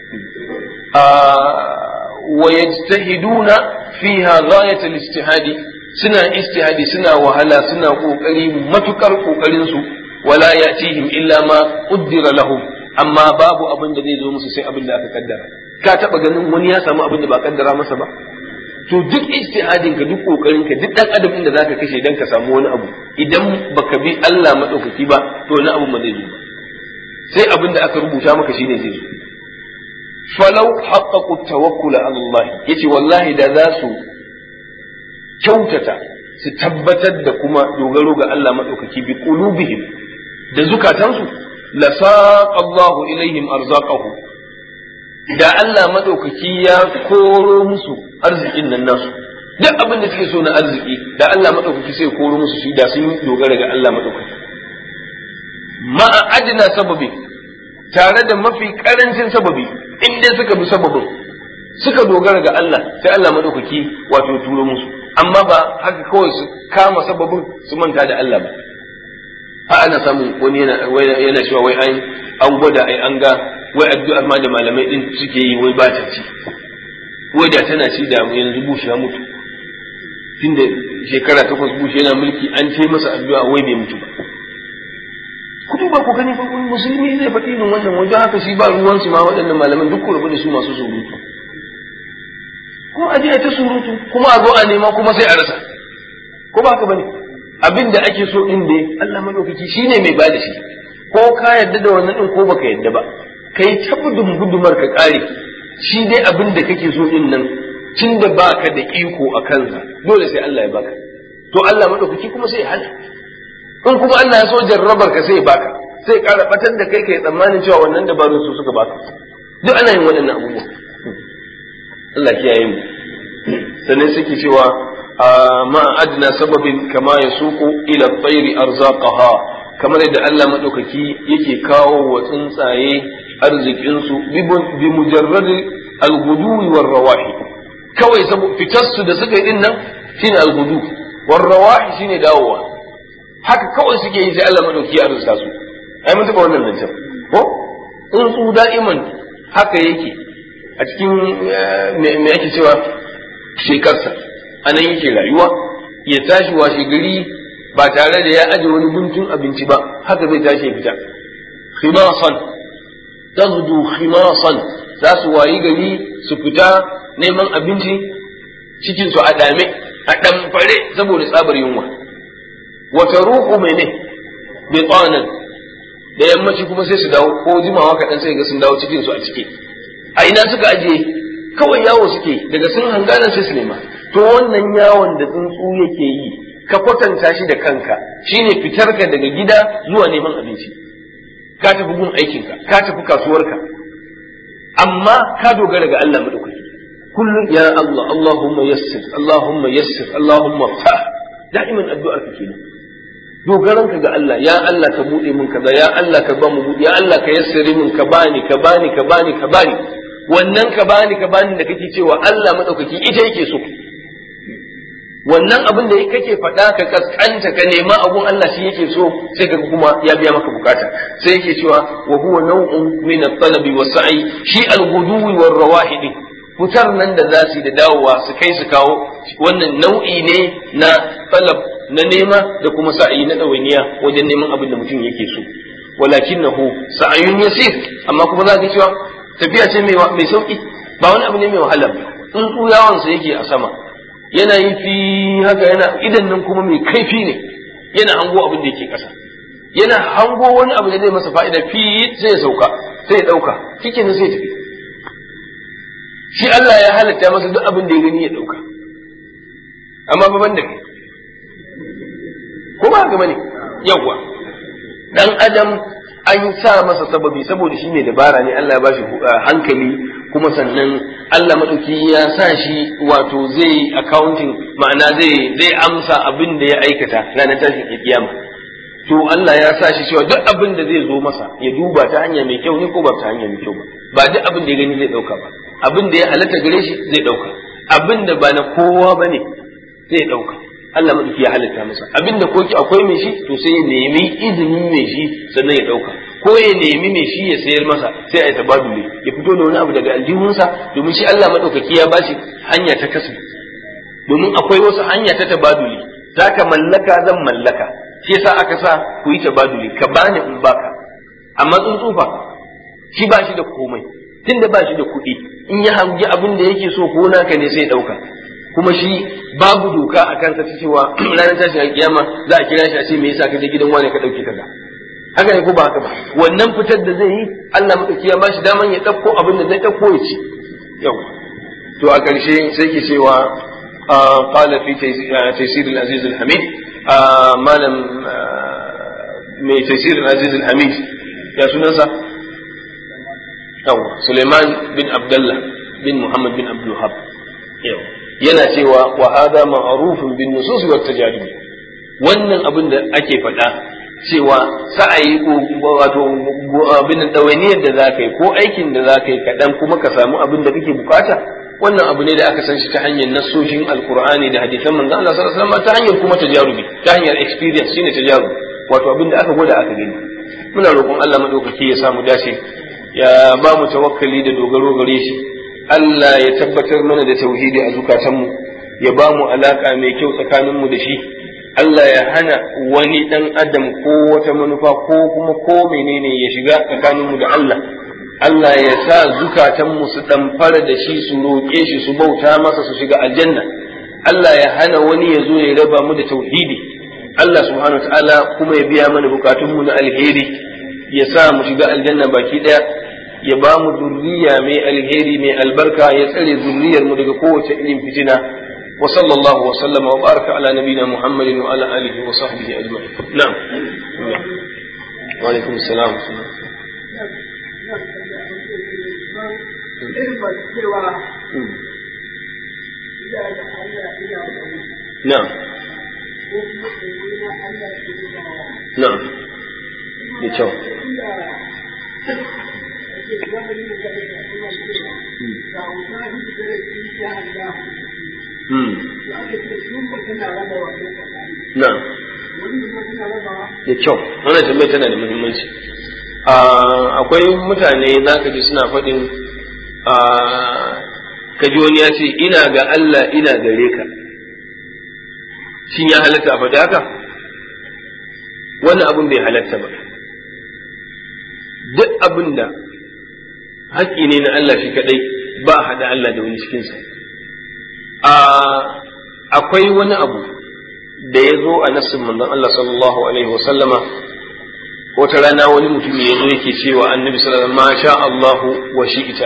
wa yajtahiduna fiha ghayat al-ijtihadi suna istihadi suna wahala suna kokari matukar kokarin su wala yatihim illa ma qaddara lahum amma babu abin da zai zo musu sai abin da aka kaddara ka taba ganin wani ya samu abin da ba kaddara masa ba to duk ijtihadin ka duk kokarin ka duk dan adam inda zaka kashe dan ka samu wani abu idan baka bi Allah madaukaki ba to wani abu ba zai zo ba sai abin da aka rubuta maka shine zai zo falau haqqaqu tawakkul ala Allah yace wallahi da za su kyautata su tabbatar da kuma dogaro ga Allah madaukaki bi qulubihim da zukatansu la saqa Allah ilaihim arzaqahu da Allah madaukaki ya koro musu arzikin nan nasu duk abin da suke so na arziki da Allah madaukaki sai koro musu shi da sun dogara ga Allah madaukaki ma'a adna sababi tare da mafi karancin sababi in dai suka bi sababin suka dogara ga Allah sai Allah madaukaki wato turo musu amma ba haka kawai su kama sababin su manta da Allah ba ha ana samun wani yana yana cewa wai an an gwada ai an ga wai addu'ar ma da malamai din suke yi wai ba ta ci wai da tana ci da yanzu bushi ya mutu tunda shekara takwas bushi yana mulki an ce masa addu'a wai bai mutu ba ku duba ku gani fa musulmi zai faɗi irin wannan wajen haka shi ba ruwan su ma waɗannan malaman duk ku rabu da su masu surutu kuma a je ta surutu kuma a zo a nema kuma sai a rasa ko ba haka bane abin da ake so din dai Allah madaukaki shine mai bada shi ko ka yadda da wannan din ko baka yadda ba kai ta gudun gudumar ka kare shi dai abin da kake so din nan tun da baka da iko a kansa dole sai Allah ya baka to Allah madaukaki kuma sai ya hana in kuma Allah ya so jarrabar ka sai ya baka sai ya kara batar da kai kai tsammanin cewa wannan dabarun su suka baka duk ana yin waɗannan abubuwa Allah kiyaye mu sannan suke cewa ma adna sababin kama ya suku ila tsairi arzaqaha kamar yadda Allah madaukaki yake kawo wa tsuntsaye arzikinsu bi mujarradi al-ghuduwi war rawahi kawai saboda fitarsu da suka yi din nan shine al-ghudu war rawahi shine dawowa haka kawai suke yi sai Allah madauki ya arzuta su ai mun taba wannan zancen ko tsuntsu da'iman haka yake a cikin me ake cewa shekarsa anan yake rayuwa ya tashi washe gari ba tare da ya aje wani guntun abinci ba haka zai tashi ya fita khimasan tazdu khimasan za su wayi gari su fita neman abinci cikin su a dame a damfare saboda tsabar yunwa wata ruhu mai ne bitanan da yammaci kuma sai su dawo ko jimawa kaɗan sai ga sun dawo cikin su a ciki a ina suka ajiye kawai yawo suke daga sun hangana sai su nema to wannan yawon da tsuntsu yake yi ka kwatanta shi da kanka shine fitarka daga gida zuwa neman abinci ka tafi gun aikinka ka tafi kasuwarka amma ka dogara ga Allah madaukaki kullum ya Allah Allahumma yassir Allahumma yassir Allahumma fa da'iman addu'ar ka kenan dogaranka ga Allah ya Allah ka bude min kaza ya Allah ka ba mu ya Allah ka yassire min ka bani ka bani ka bani ka bani wannan ka bani ka bani da kake cewa Allah madaukaki ita yake so wannan abin da kake faɗa ka kaskanta ka nema abun Allah shi yake so sai ka kuma ya biya maka bukata sai yake cewa wa huwa naw'un min at-talab wa sa'i shi al-ghuduwi war rawahid fitar nan da za su da dawowa su kai su kawo wannan nau'i ne na talab na nema da kuma sa'i na ɗawainiya wajen neman abin da mutum yake so walakinahu sa'ayun yasir amma kuma za ka cewa tafiya ce mai sauki ba wani abu ne mai wahala ba tsuntsu yawansa yake a sama yana yin fi haka yana idan nan kuma mai kaifi ne yana hango abin da yake ƙasa yana hango wani abu da zai masa fa'ida fi sai ya sauka sai ya ɗauka cikin sai ya tafi shi Allah ya halatta masa duk abin da ya gani ya ɗauka amma ba ban da kai ko ba haka bane yawwa dan adam an sa masa sababi saboda shi ne dabara ne Allah ya bashi hankali kuma sannan Allah madauki ya sa shi wato zai accounting ma'ana zai zai amsa abin da ya aikata ranar tashin kiyama to Allah ya sa shi cewa duk abin da zai zo masa ya duba ta hanya mai kyau ne ko ba ta hanya mai kyau ba ba duk abin da ya gani zai dauka ba abin da ya halatta gare shi zai dauka abin da ba na kowa bane zai dauka Allah madauki ya halitta masa abinda koki akwai mai shi to sai ya nemi izinin mai shi sannan ya dauka ko ya nemi mai shi ya sayar masa sai a yi tabaduli ya fito da wani abu daga aljihunsa domin shi Allah madaukaki ya bashi hanya ta kasu domin akwai wasu hanya ta tabaduli zaka mallaka zan mallaka shi yasa aka sa ku yi tabaduli ka bani in baka amma tsuntsufa shi ba shi da komai tunda ba shi da kuɗi in ya hangi abin da yake so ko naka ne sai ɗauka kuma shi babu doka a kansa ta cewa ranar tashin alkiyama za a kira shi a ce me yasa ka je gidan wani ka ɗauki kaza haka ne ko ba haka ba wannan fitar da zai yi Allah madauki ya bashi daman ya ɗauko abin da zai ɗauko ya ci yau to a ƙarshe sai ke cewa قال في تيسير العزيز الحميد malam mai tafsir Aziz al-Hamid ya sunansa yawa Suleiman bin Abdullah bin Muhammad bin Abdul Wahab yana cewa wa hada ma'rufun bin nusus wa tajadid wannan abin da ake faɗa cewa sa'ayi ko wato abin dawainiyar da zaka yi ko aikin da zaka yi kaɗan kuma ka samu abin da kake bukata wannan abu ne da aka san shi ta hanyar nassoshin alkur'ani da hadisan manzon Allah sallallahu alaihi wasallam ta hanyar kuma tajarubi ta hanyar experience shine tajarubi wato abin da aka gwada aka gani muna roƙon Allah madaukaki ya samu dace ya ba mu tawakkali da dogaro gare shi Allah ya tabbatar mana da tauhidi a zukatanmu ya ba mu alaka mai kyau tsakaninmu da shi Allah ya hana wani dan adam ko wata manufa ko kuma ko menene ya shiga tsakaninmu da Allah Allah ya sa zukatanmu su ɗamfara da shi su roƙe shi su bauta masa su shiga aljanna Allah ya hana wani ya zo ya raba mu da tauhidi Allah subhanahu wa ta'ala kuma ya biya mana bukatunmu na alheri ya sa mu shiga aljanna baki ɗaya ya ba mu zurriya mai alheri mai albarka ya tsare zurriyar mu daga kowace irin fitina wa sallallahu wa sallama wa baraka ala nabina muhammadin wa ala alihi wa sahbihi ajma'in na'am wa alaikum assalam irin masu cewa ina da Allah ina da wani na'am ko kuma tsoro na Allah ke da na'am da kyau inda ake zamani da zai da suna cewa ga wuta shi da shi ya Allah hmm to aka ce sun ba tana raba wannan tsakani na'am wani ba tana raba da kyau wannan tambayar tana da muhimmanci Ah, akwai mutane za ka ji suna faɗin ah, ka ji wani ya ce ina ga Allah ina gare ka shin ya halatta a faɗi haka wannan abin bai halatta ba duk abin da haƙƙi ne na Allah shi kaɗai ba a haɗa Allah da wani cikinsa Ah, akwai wani abu da ya zo a nassin manzon Allah sallallahu alaihi wasallama wata rana wani mutum ya zo yake cewa annabi sallallahu alaihi wasallam ma sha Allahu wa shi'ita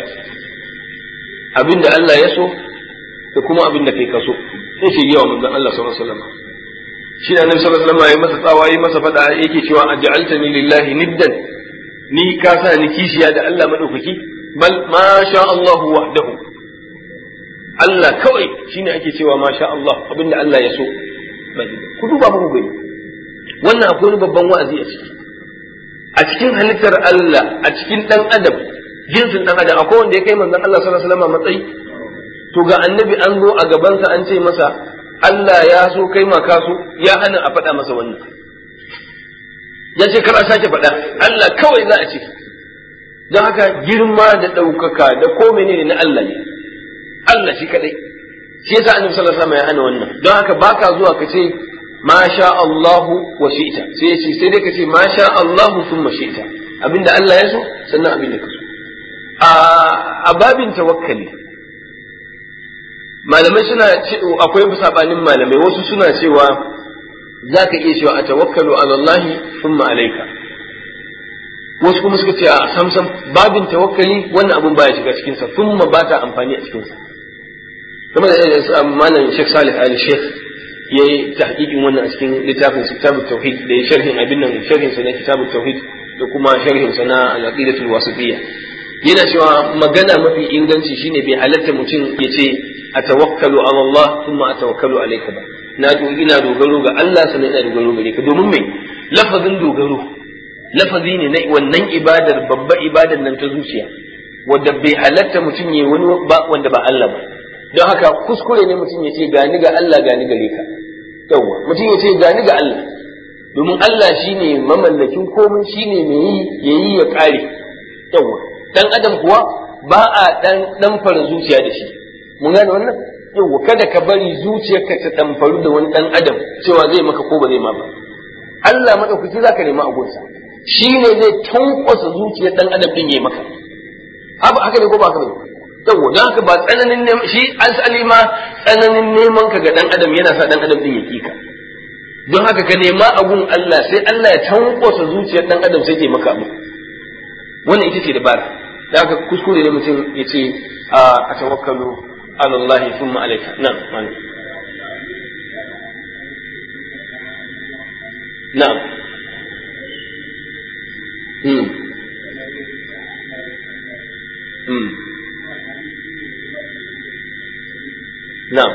abinda Allah ya so da kuma abinda kai ka so sai ce yawa manzon Allah sallallahu alaihi wasallam shi da annabi sallallahu alaihi wasallam ya masa tsawa ya masa fada yake cewa aj'altani lillahi niddan ni ka sa ni kishiya da Allah madaukaki bal ma sha Allahu wahdahu Allah kawai shine ake cewa ma sha Allah abinda Allah ya so ku duba muku gani wannan akwai wani babban wa'azi a ciki a cikin halittar Allah a cikin dan adam jinsin dan adam akwai wanda ya kai manzon Allah sallallahu alaihi wasallam matsayi to ga annabi an zo a gabansa an ce masa Allah ya so kai ma ka so ya hana a faɗa masa wannan ya ce kar a sake faɗa Allah kawai za a ce don haka girma da ɗaukaka da ko menene na Allah ne Allah shi kadai shi yasa annabi sallallahu alaihi wasallam ya hana wannan don haka baka zuwa ka ce ma sha Allahu wa shi'ta sai ya ce sai dai ka ce ma sha Allahu thumma shi'ta abinda Allah ya so sannan abinda ka so a babin tawakkali malamai suna akwai sabanin malamai wasu suna cewa za ka iya cewa a tawakkalu ala Allah thumma alayka wasu kuma suka ce a samsam babin tawakkali wannan abun baya shiga cikin sa thumma ba ta amfani a cikin sa kuma da malam Sheikh Salih Ali Sheikh yayi tahqiqin wannan a cikin littafin Kitabut Tauhid da ya sharhin abin nan sharhin sa na Kitabut Tauhid da kuma sharhin sa na Al-Aqidatul Wasitiyya yana cewa magana mafi inganci shine bai halatta mutum ya ce a tawakkalu ala Allah thumma a tawakkalu alayka ba na ina dogaro ga Allah sannan ina dogaro gare ka domin me lafazin dogaro lafazi ne na wannan ibadar babba ibadar nan ta zuciya wanda bai halatta mutum ya wani ba wanda ba Allah ba don haka kuskure ne mutum ya ce gani ga Allah gani gare ka yawwa mutum ya ce gani ga Allah domin Allah shine mamallakin komai shine mai yi yayi ya kare yawa dan adam kuwa ba a dan dan fara zuciya da shi mun gane wannan yawa kada ka bari zuciyarka ta damfaru da wani dan adam cewa zai maka ko ba zai ma ba Allah madaukaki zaka nema a gunsa shine zai tankwasa zuciyar dan adam din yayi maka haka haka ne ko ba haka ne yawa dan haka ba tsananin neman shi asali ma tsananin neman ka ga dan adam yana sa dan adam din ya kika don haka ka nema abun Allah sai Allah ya tankwasa zuciyar dan adam sai ke maka abu wannan ita ce dabara da haka kuskure ne mutum ya ce a tawakkalu ala Allah thumma alayka na'am wani na'am hmm hmm na'am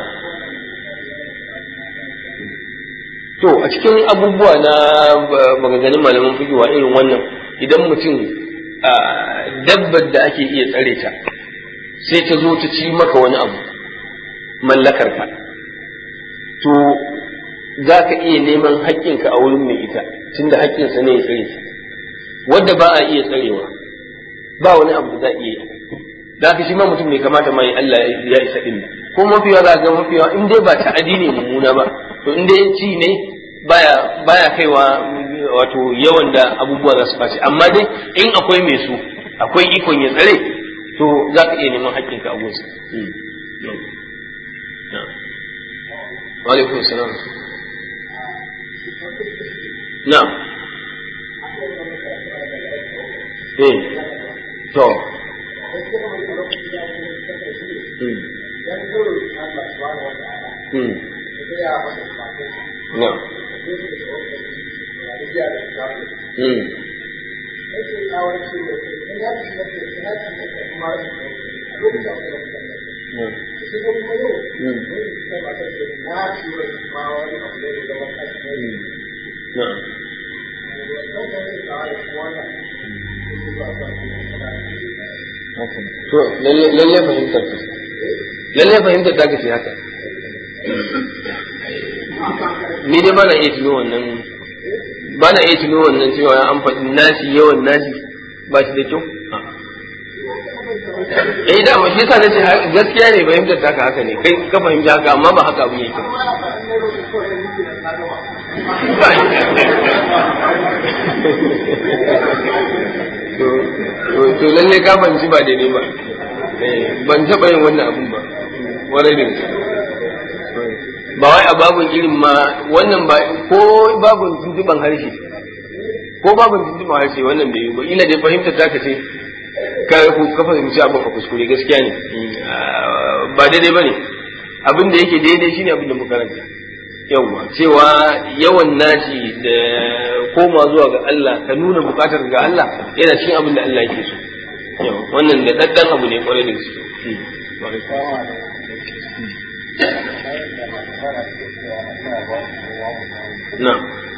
To a cikin abubuwa na maganganun malaman fikiwa irin wannan idan mutum dabbar da ake iya tsare ta sai ta zo ta ci maka wani abu mallakar ka to za ka iya neman haƙƙinka a wurin mai ita tunda haƙƙinsa ne ya tsare ta wadda ba a iya tsarewa ba wani abu da za a iya yi da haka shi ma mutum bai kamata mai Allah ya isa din ko mafiya za ga mafiya in dai ba ta'adi ne mummuna ba to in dai ci ne baya baya kaiwa wato yawan da abubuwa za su ɓaci amma dai in akwai mai su akwai ikon ya tsare to za ka iya neman haƙƙinka a gunsa wa alaikum salam na eh to Hmm. No. Hmm. To, lalle fahimtar ka. Lalle fahimtar ta ce haka. Ni dai ba na iya tuno wannan ba na iya tuno wannan cewa an faɗi nasi yawan nasi ba shi da kyau. Eh da shi yasa nace gaskiya ne fahimtar ta haka ne kai ka fahimci haka amma ba haka abin yake. to lalle ka fahimci ba daidai ba ban taɓa yin wannan abun ba warai da ba wai a babun irin ma wannan ba ko babun tuntuban harshe ko babun tuntuban harshe wannan bai yi ba ila dai fahimta ta ka ce ka ka fahimci abin ka kuskure gaskiya ne ba daidai ba ne abin da yake daidai shine abin da muka karanta yawwa cewa yawan naci da koma zuwa ga Allah ka nuna bukatar ga Allah yana cikin abin da Allah yake so wannan da daddan abu ne kwarai da gaske na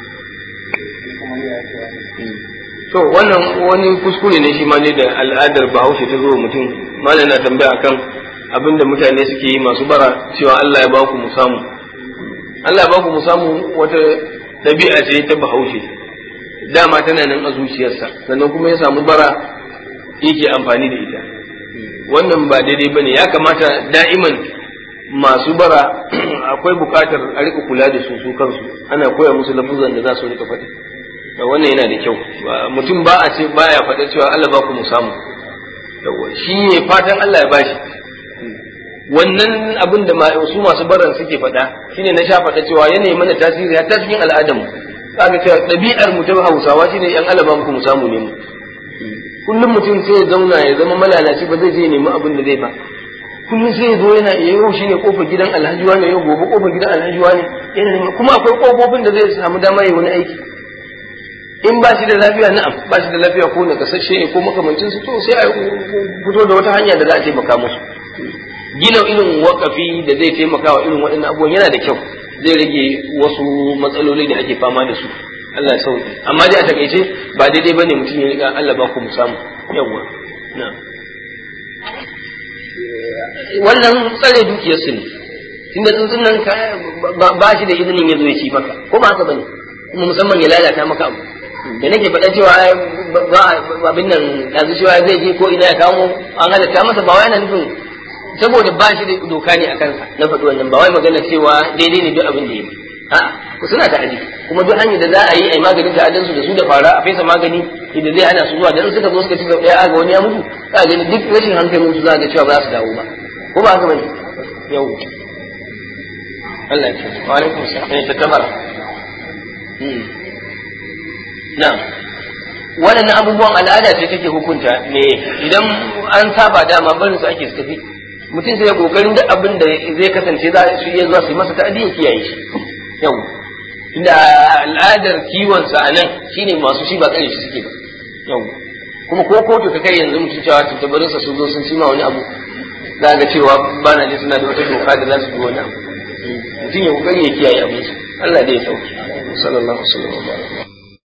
to wannan wani kuskure ne shi ma ne da al'adar bahaushe ta zo mutum malam na tambaya akan abin da mutane suke yi masu bara cewa Allah ya ba ku mu samu Allah ba ku mu samu wata ɗabi'a ce ta bahaushe dama tana nan a zuciyarsa sannan kuma ya samu bara yake amfani da ita wannan ba daidai bane ya kamata da'iman masu bara akwai buƙatar a rika kula da su su kansu ana koya musu lafuzan da za su rika faɗi wannan yana da kyau mutum ba a ce baya faɗa cewa Allah ba ku mu samu shi ne fatan Allah ya bashi wannan abin da su masu baran suke faɗa shine na sha faɗa cewa yanayi mana tasiri hatta cikin al'adar mu kaga cewa ɗabi'ar mu ta Hausawa shine yan alaba mu samu ne mu kullum mutum sai ya zauna ya zama malalaci ba zai je nemi abin da zai ba kullum sai ya zo yana yau shine kofar gidan Alhaji ne yau gobe kofar gidan Alhaji ne yana neman kuma akwai kofofin da zai samu dama yi wani aiki in ba shi da lafiya na'am ba shi da lafiya ko na kasashe ko makamancin su to sai a fito da wata hanya da za a taimaka musu gina irin wakafi da zai taimaka wa irin waɗannan abubuwan yana da kyau zai rage wasu matsaloli da ake fama da su Allah ya sauke amma dai a takaice ba daidai bane mutum ya riga Allah ba ku mu samu yawa na wannan tsare dukiyar su ne tunda tsuntsun nan ba shi da izinin ya zo ya ci maka ko ba haka bane kuma musamman ya lalata maka abu da nake faɗa cewa ba abin nan yanzu cewa zai je ko ina ya kawo an halatta masa ba wai ana nufin saboda ba shi da doka ne a kansa na faɗi wannan ba wai magana cewa daidai ne duk abin da ya yi a suna ta'adi kuma duk hanyar da za a yi a yi maganin ta'adin su da su da fara a fesa magani da zai hana su zuwa dan suka zo suka ci sau ɗaya ga wani ya mutu za a gani duk rashin hankalin su za a ga cewa ba za su dawo ba ko ba haka bane yau Allah ya ce wa alaikum salam ne ta tabara na'am waɗannan abubuwan al'ada ce take hukunta me idan an saba dama barin su ake su tafi mutum sai ya kokarin duk abin da zai kasance za su iya zuwa su yi masa ta'adi ya kiyaye shi yau tunda al'adar kiwon sa anan shine masu shi ba tsare shi suke ba yau kuma ko kotu ka kai yanzu mutum cewa tattabarin sa sun zo sun ci ma wani abu za ga cewa ba na ji suna da wata doka da za su bi wani abu mutum ya kokari ya kiyaye abin Allah dai ya sauke sallallahu alaihi wa sallam